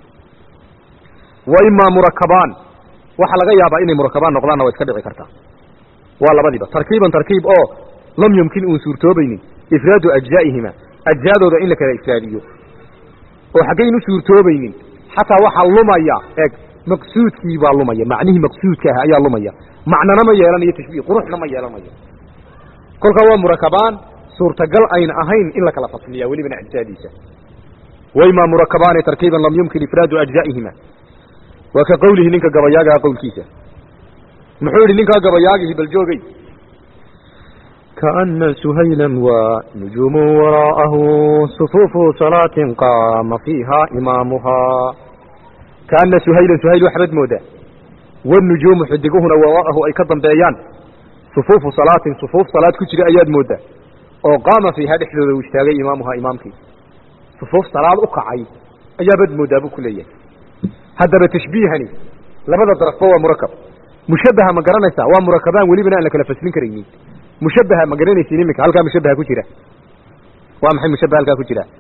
wa imaa murakabaan waxaa laga yaabaa inay murakabaan noqdaanna waa iska dhici kartaa waa labadiiba tarkiiban tarkiib oo lam yumkin uun suurtoobaynin ifraadu ajzaa'ihima ajzaadooda in la kala ifraadiyo oo xaggaynu suurtoobaynin xataa waxaa lumaya eeg maqsuudkii baa lumaya macnihii maqsuudka ah ayaa lumaya macnana ma yeelanayo tashbiih quruxna ma yeelanayo kolkaa waa murakabaan suurtagal ayna ahayn in la kala fasliya welibana ajzaadiisa waymaa murakabaani tarkiiban lam yumkin ifraadu ajzaa'ihima waa ka qawlihi ninka gabayaagaa qowlkiisa muxuu yidhi ninkaa gabayaagihi bal joogay كأن سهيلا ونجوم وراءه صفوف صلاة قام فيها إمامها كأن سهيلا سهيل وحبد مودا والنجوم حدقهن وراءه أي كضم بيان صفوف صلاة صفوف صلاة كتير أياد مودا وقام فيها دحلو واشتاغي إمامها إمامك صفوف صلاة أقعي أيابد مودا بكلية هذا بتشبيهني لماذا ضرفوا مركب مشبهة ما قرنسا ومركبان وليبنا لك لفسلين كريمين mushabaha ma garanaysin iminka halkaa mushabaha ku jira waa maxay mushabaha halkaa ku jira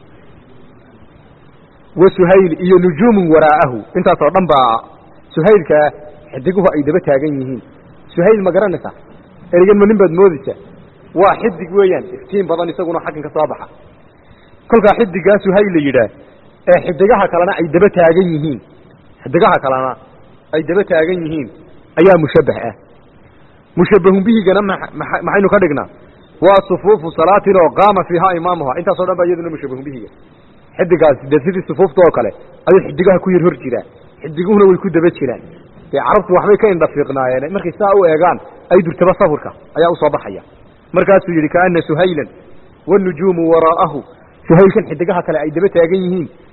wa suhayl iyo nujuumun waraa'ahu intaas oo dhan baa suhaylka xidiguhu ay daba taagan yihiin suhayl ma garanaysaa erigan ma nin baad moodaysaa waa xidig weeyaan iftiin badan isaguna xaggan ka soo baxa kolkaa xidigaa suhayl la yidhaah ee xidigaha kalena ay daba taagan yihiin xidigaha kalena ay daba taagan yihiin ayaa mushabah ah mushabahun bihigana maxaynu ka dhignaa waa sufuufu salaatin oo qaama fiihaa imaamuha intaasoo dhan ba iyaduna mushabahun bihiga xidigaasi dee sidii sufuufta oo kale ayuu xidigaha ku yar hor jiraan xidiguhuna way ku daba jiraan dee carabtu waxbay ka indhafiiqnaayeen markay saa u eegaan ay durtaba sawirka ayaa usoo baxaya markaasuu yidhi kaana suhaylan wanujuumu waraa'ahu suhaylkan xidigaha kale ay daba taagan yihiin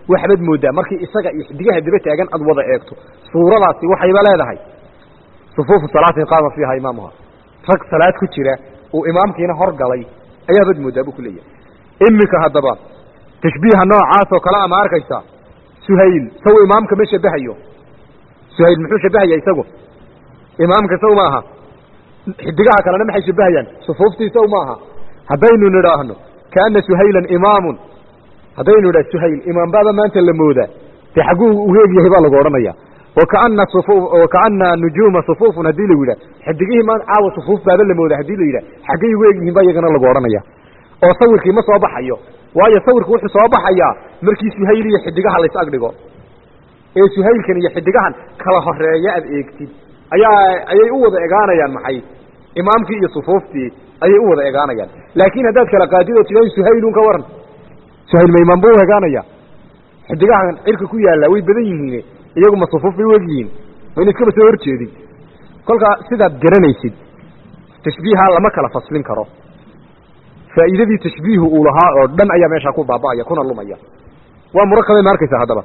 waxbaad moodaa markii isaga iyo xidigaha daba taagan aad wada eegto suuradaasi waxayba leedahay sufuufu salaatin qaama fiiha imaamuha rag salaad ku jira uu imaamkiina hor galay ayaabaad moodaa buu ku leeyahay iminka haddaba tashbiiha noocaas oo kale ama arkaysaa suhayl saw imaamka ma shabahayo suhayl muxuu shabahaya isagu imaamka saw ma aha xidigaha kalena maxay shabahayaan sufuuftii saw ma aha haddaynu nidhaahno kaana suhaylan imaamun haddaynu nidhah suhayl imaambaaba maanta la moodaa dee xagguu u eegyahay baa lagu odhanaya wakaana sufu wakaana nujuuma sufuufun haddii lagu yidhah xidigihii maan caawa sufuuf baaba la mooda haddii la yidhah xaggay ugu egyihiin baa iyagana lagu odhanaya oo sawirkii ma soo baxayo waayo sawirku wuxuu soo baxayaa markii suhayl iyo xidigaha lays agdhigo ee suhaylkan iyo xidigahan kala horeeya aad eegtid ayaa ayay u wada egaanayaan maxay imaamkii iyo sufuuftii ayay u wada egaanayaan laakiin haddaad kala qaadid oo tidahay suhaylun ka waran suhayl ma imaam buu egaanaya xidigahan cirka ku yaalla way badan yihiin iyagu ma sufuuf bay u egyihiin ma in iskaba soo horjeedin kolkaa sidaad garanaysid tashbiiha lama kala faslin karo faa'iidadii tashbiihu uu lahaa oo dhan ayaa meeshaa ku baaba'aya kuna lumaya waa murakabay ma arkaysaa haddaba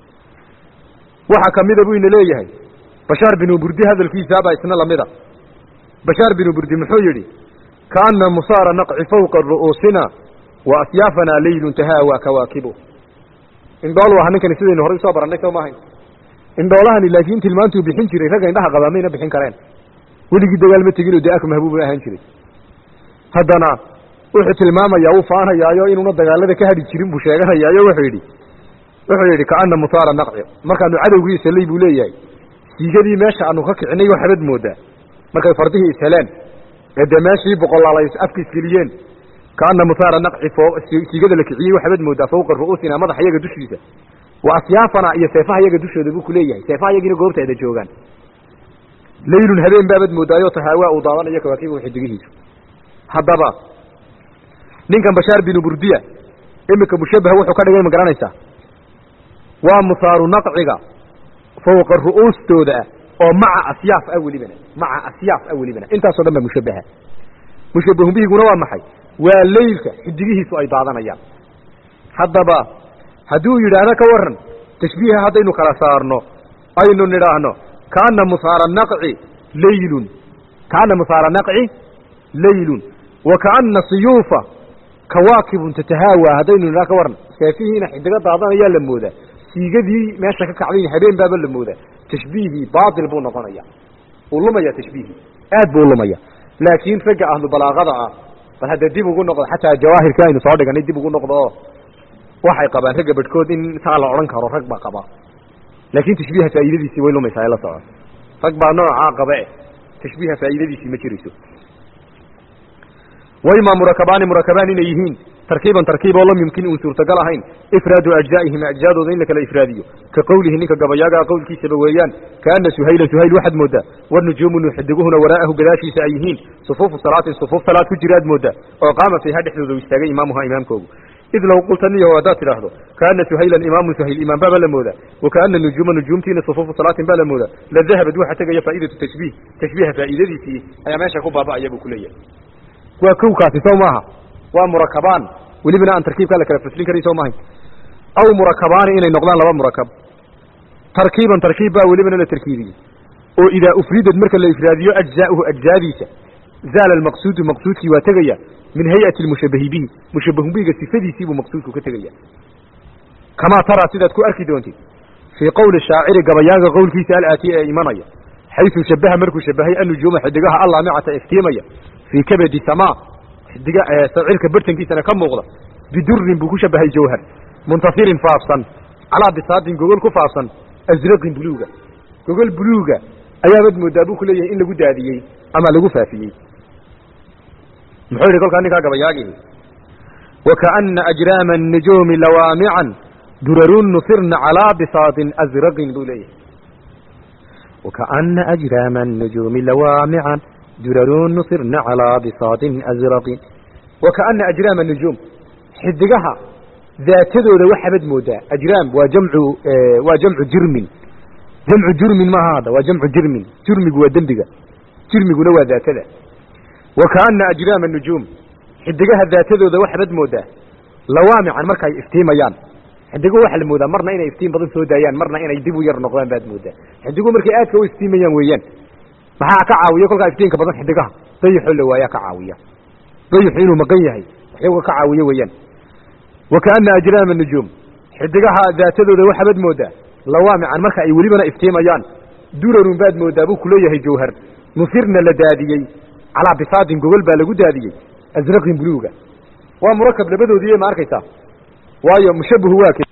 waxaa kamida buu ina leeyahay bashaar binu burdi hadalkiisaabaa isna lamida bashaar binu burdi muxuu yidhi kaana musaara naqci fawqa ru'uusina wa asyaafana leylun tahaawa kawaakibu indhool waa ninkani sidaynu horay usoo barannay soo maahayn indhoolahani laakiin tilmaantuu bixin jiray ragga indhaha qabaa mayna bixin kareen weligii dagaal ma teginoo dee ak mahbuub ahaan jiray haddana wuxuu tilmaamayaa uu faanayaayo inuuna dagaalada ka hadhi jirin buu sheeganayaayo wuxuu yidhi wuxuu yidhi kaana musaara naqci markaanu cadowgii isalay buu leeyahay siigadii meesha aanu ka kicinay waxbad moodaa markay fardihii isheleen ee dee meeshii boqolaal afka isgeliyeen kaana musaara naqci siigada la kiciyey waxbad moodaa fawqa ru'uusina madaxa yaga dushiisa wa asyaafana iyo seefaha yaga dushooda buu kuleeyahay seefaha yagiina goobtaada joogaan laylun habeen baabad moodaayo tahaawaa uu daadanayo kawaakibu xidigihiisu haddaba ninkan bashaar binu burdiya iminka mushabaha wuxuu ka dhigay ma garanaysaa waa musaaru naqciga fawqa ru'uustooda ah oo maca asyaaf ah welibana maca asyaaf ah welibana intaasoo dhan baa mushabaha mushabahun bihiguna waa maxay waa leylka xidigihiisu ay daadanayaan haddaba hadduu yidhaahdo ka waran tashbiiha haddaynu kala saarno aynu nidhaahno kaana musaara naqci laylun kaana musaara naqci laylun wa kaana siyuufa kawaakibun tatahaawa haddaynu nidhaha ka waran seefihiina xidigo daadanayaa la moodaa siigadii meesha ka kacday habeen baaba la moodaa tashbiihii baatil buu noqonaya uu lumaya tashbiihii aad buu ulumaya laakiin ragga ahlu balaaqada ah bal hadda dib ugu noqdo xataa jawaahirkii aynu soo dhiganay dib ugu noqdo oo waxay qabaan ragga badhkood in saa la odhan karo rag baa qaba laakiin tashbiiha faa'iidadiisii way lumaysaa ee la soco rag baa noocaa qabe tashbiiha faa'iidadiisii ma jirayso wayma murakabaani murakabaan inay yihiin tarkiiban tarkiib oo lam yumkin uun suurtagal ahayn ifraadu ajzaa'ihima ajzaadooda in la kala ifraadiyo ka qowlihi ninka gabayaagaa qowlkiisaba weeyaan kaana suhaylan suhayl waxaad moodaa wanujuumu xidiguhuna waraa'ahu gadaashiisa ay yihiin sufuufu salaatin sufuuf salaad ku jiraad moodaa oo qaama fiiha dhexdooda u istaagay imaamuha imaamkoogu id low qulta niyaho haddaad tidhaahdo kaana suhaylan imaamun suhayl imaam baaba la moodaa wa kaana nujuuma nujuumtiina sufuufu salaatin baa la moodaa la dahabad waxa tegaya faa'idatu tashbiih tashbiiha faa'iidadiisii ayaa meesha ku baaba'aya buu ku leeyahay waa kowkaasi soo maaha waa murakabaan welibana aan tarkiibkaa la kala faslin karay soo maahay aw murakabaani inay noqdaan laba murakab tarkiiban tarkiib baa welibana la tarkiibiyey oo idaa ufridad marka la ifraadiyo ajzaa'uhu ajzaadiisa zaala almaqsuudu maqsuudkii waa tegaya min hay'ati lmushabahi bihi mushabahun bihiga sifadiisii buu maqsuudku ka tegaya kamaa taraa sidaad ku arki doontid fii qowli shaaciri gabayaaga qowlkiisa alaatiya ee imanaya xaysu shabaha markuu shabahay annujuuma xidigaha allaamicata iftiimaya fii kabadi samaa xidiga sacirka bartankiisana ka muuqda bidurin buu ku shabahay jawhar muntafirin faafsan calaa bisaadin gogol ku faafsan asraqin buluuga gogol buluuga ayaabad moodaa buu ku leeyahay in lagu daadiyey ama lagu faafiyey muxuu yidhi kolkaa ninkaa gabayaagihi wakaana ajraama الnujuumi lawaamican durarun nufirna calaa bisaadin asraqin buu leeyahay wakaana ajraama الnujuumi lawaamican durarun nufirna calaa bisaadin asraqin wakaana ajraama الnujuum xidigaha daatadooda waxaabad moodaa ajraam waa jamcu waa jamcu jirmin jamcu jurmin maaha hadda waa jamcu jirmin jurmigu waa dembiga jirmiguna waa daatada wakaana ajraama nujuum xidigaha daatadooda waxaabad moodaa lawaamican markay iftiimayaan xidigo waxaa la moodaa marna inay iftiin badan soo daayaan marna inay dib u yar noqdaan baad moodaa xidigo markay aadka u iftiimayaan weeyaan maxaa ka caawiya kolkaa iftiinka badan xidigaha dayaxoo la waayaa ka caawiya dayaxu inuu maqan yahay waxyaga ka caawiya weeyaan wa kaana ajraama nujuum xidigaha daatadooda waxaabad moodaa lawaamican marka ay welibana iftiimayaan durarun baad moodaa buu kuleeyahay jawhar nusirna la daadiyey calaa bisaadin gogol baa lagu daadiyey asraqin buluuga waa murakab labadoodiiy ma arkaysaa waayo mushabahu waa ke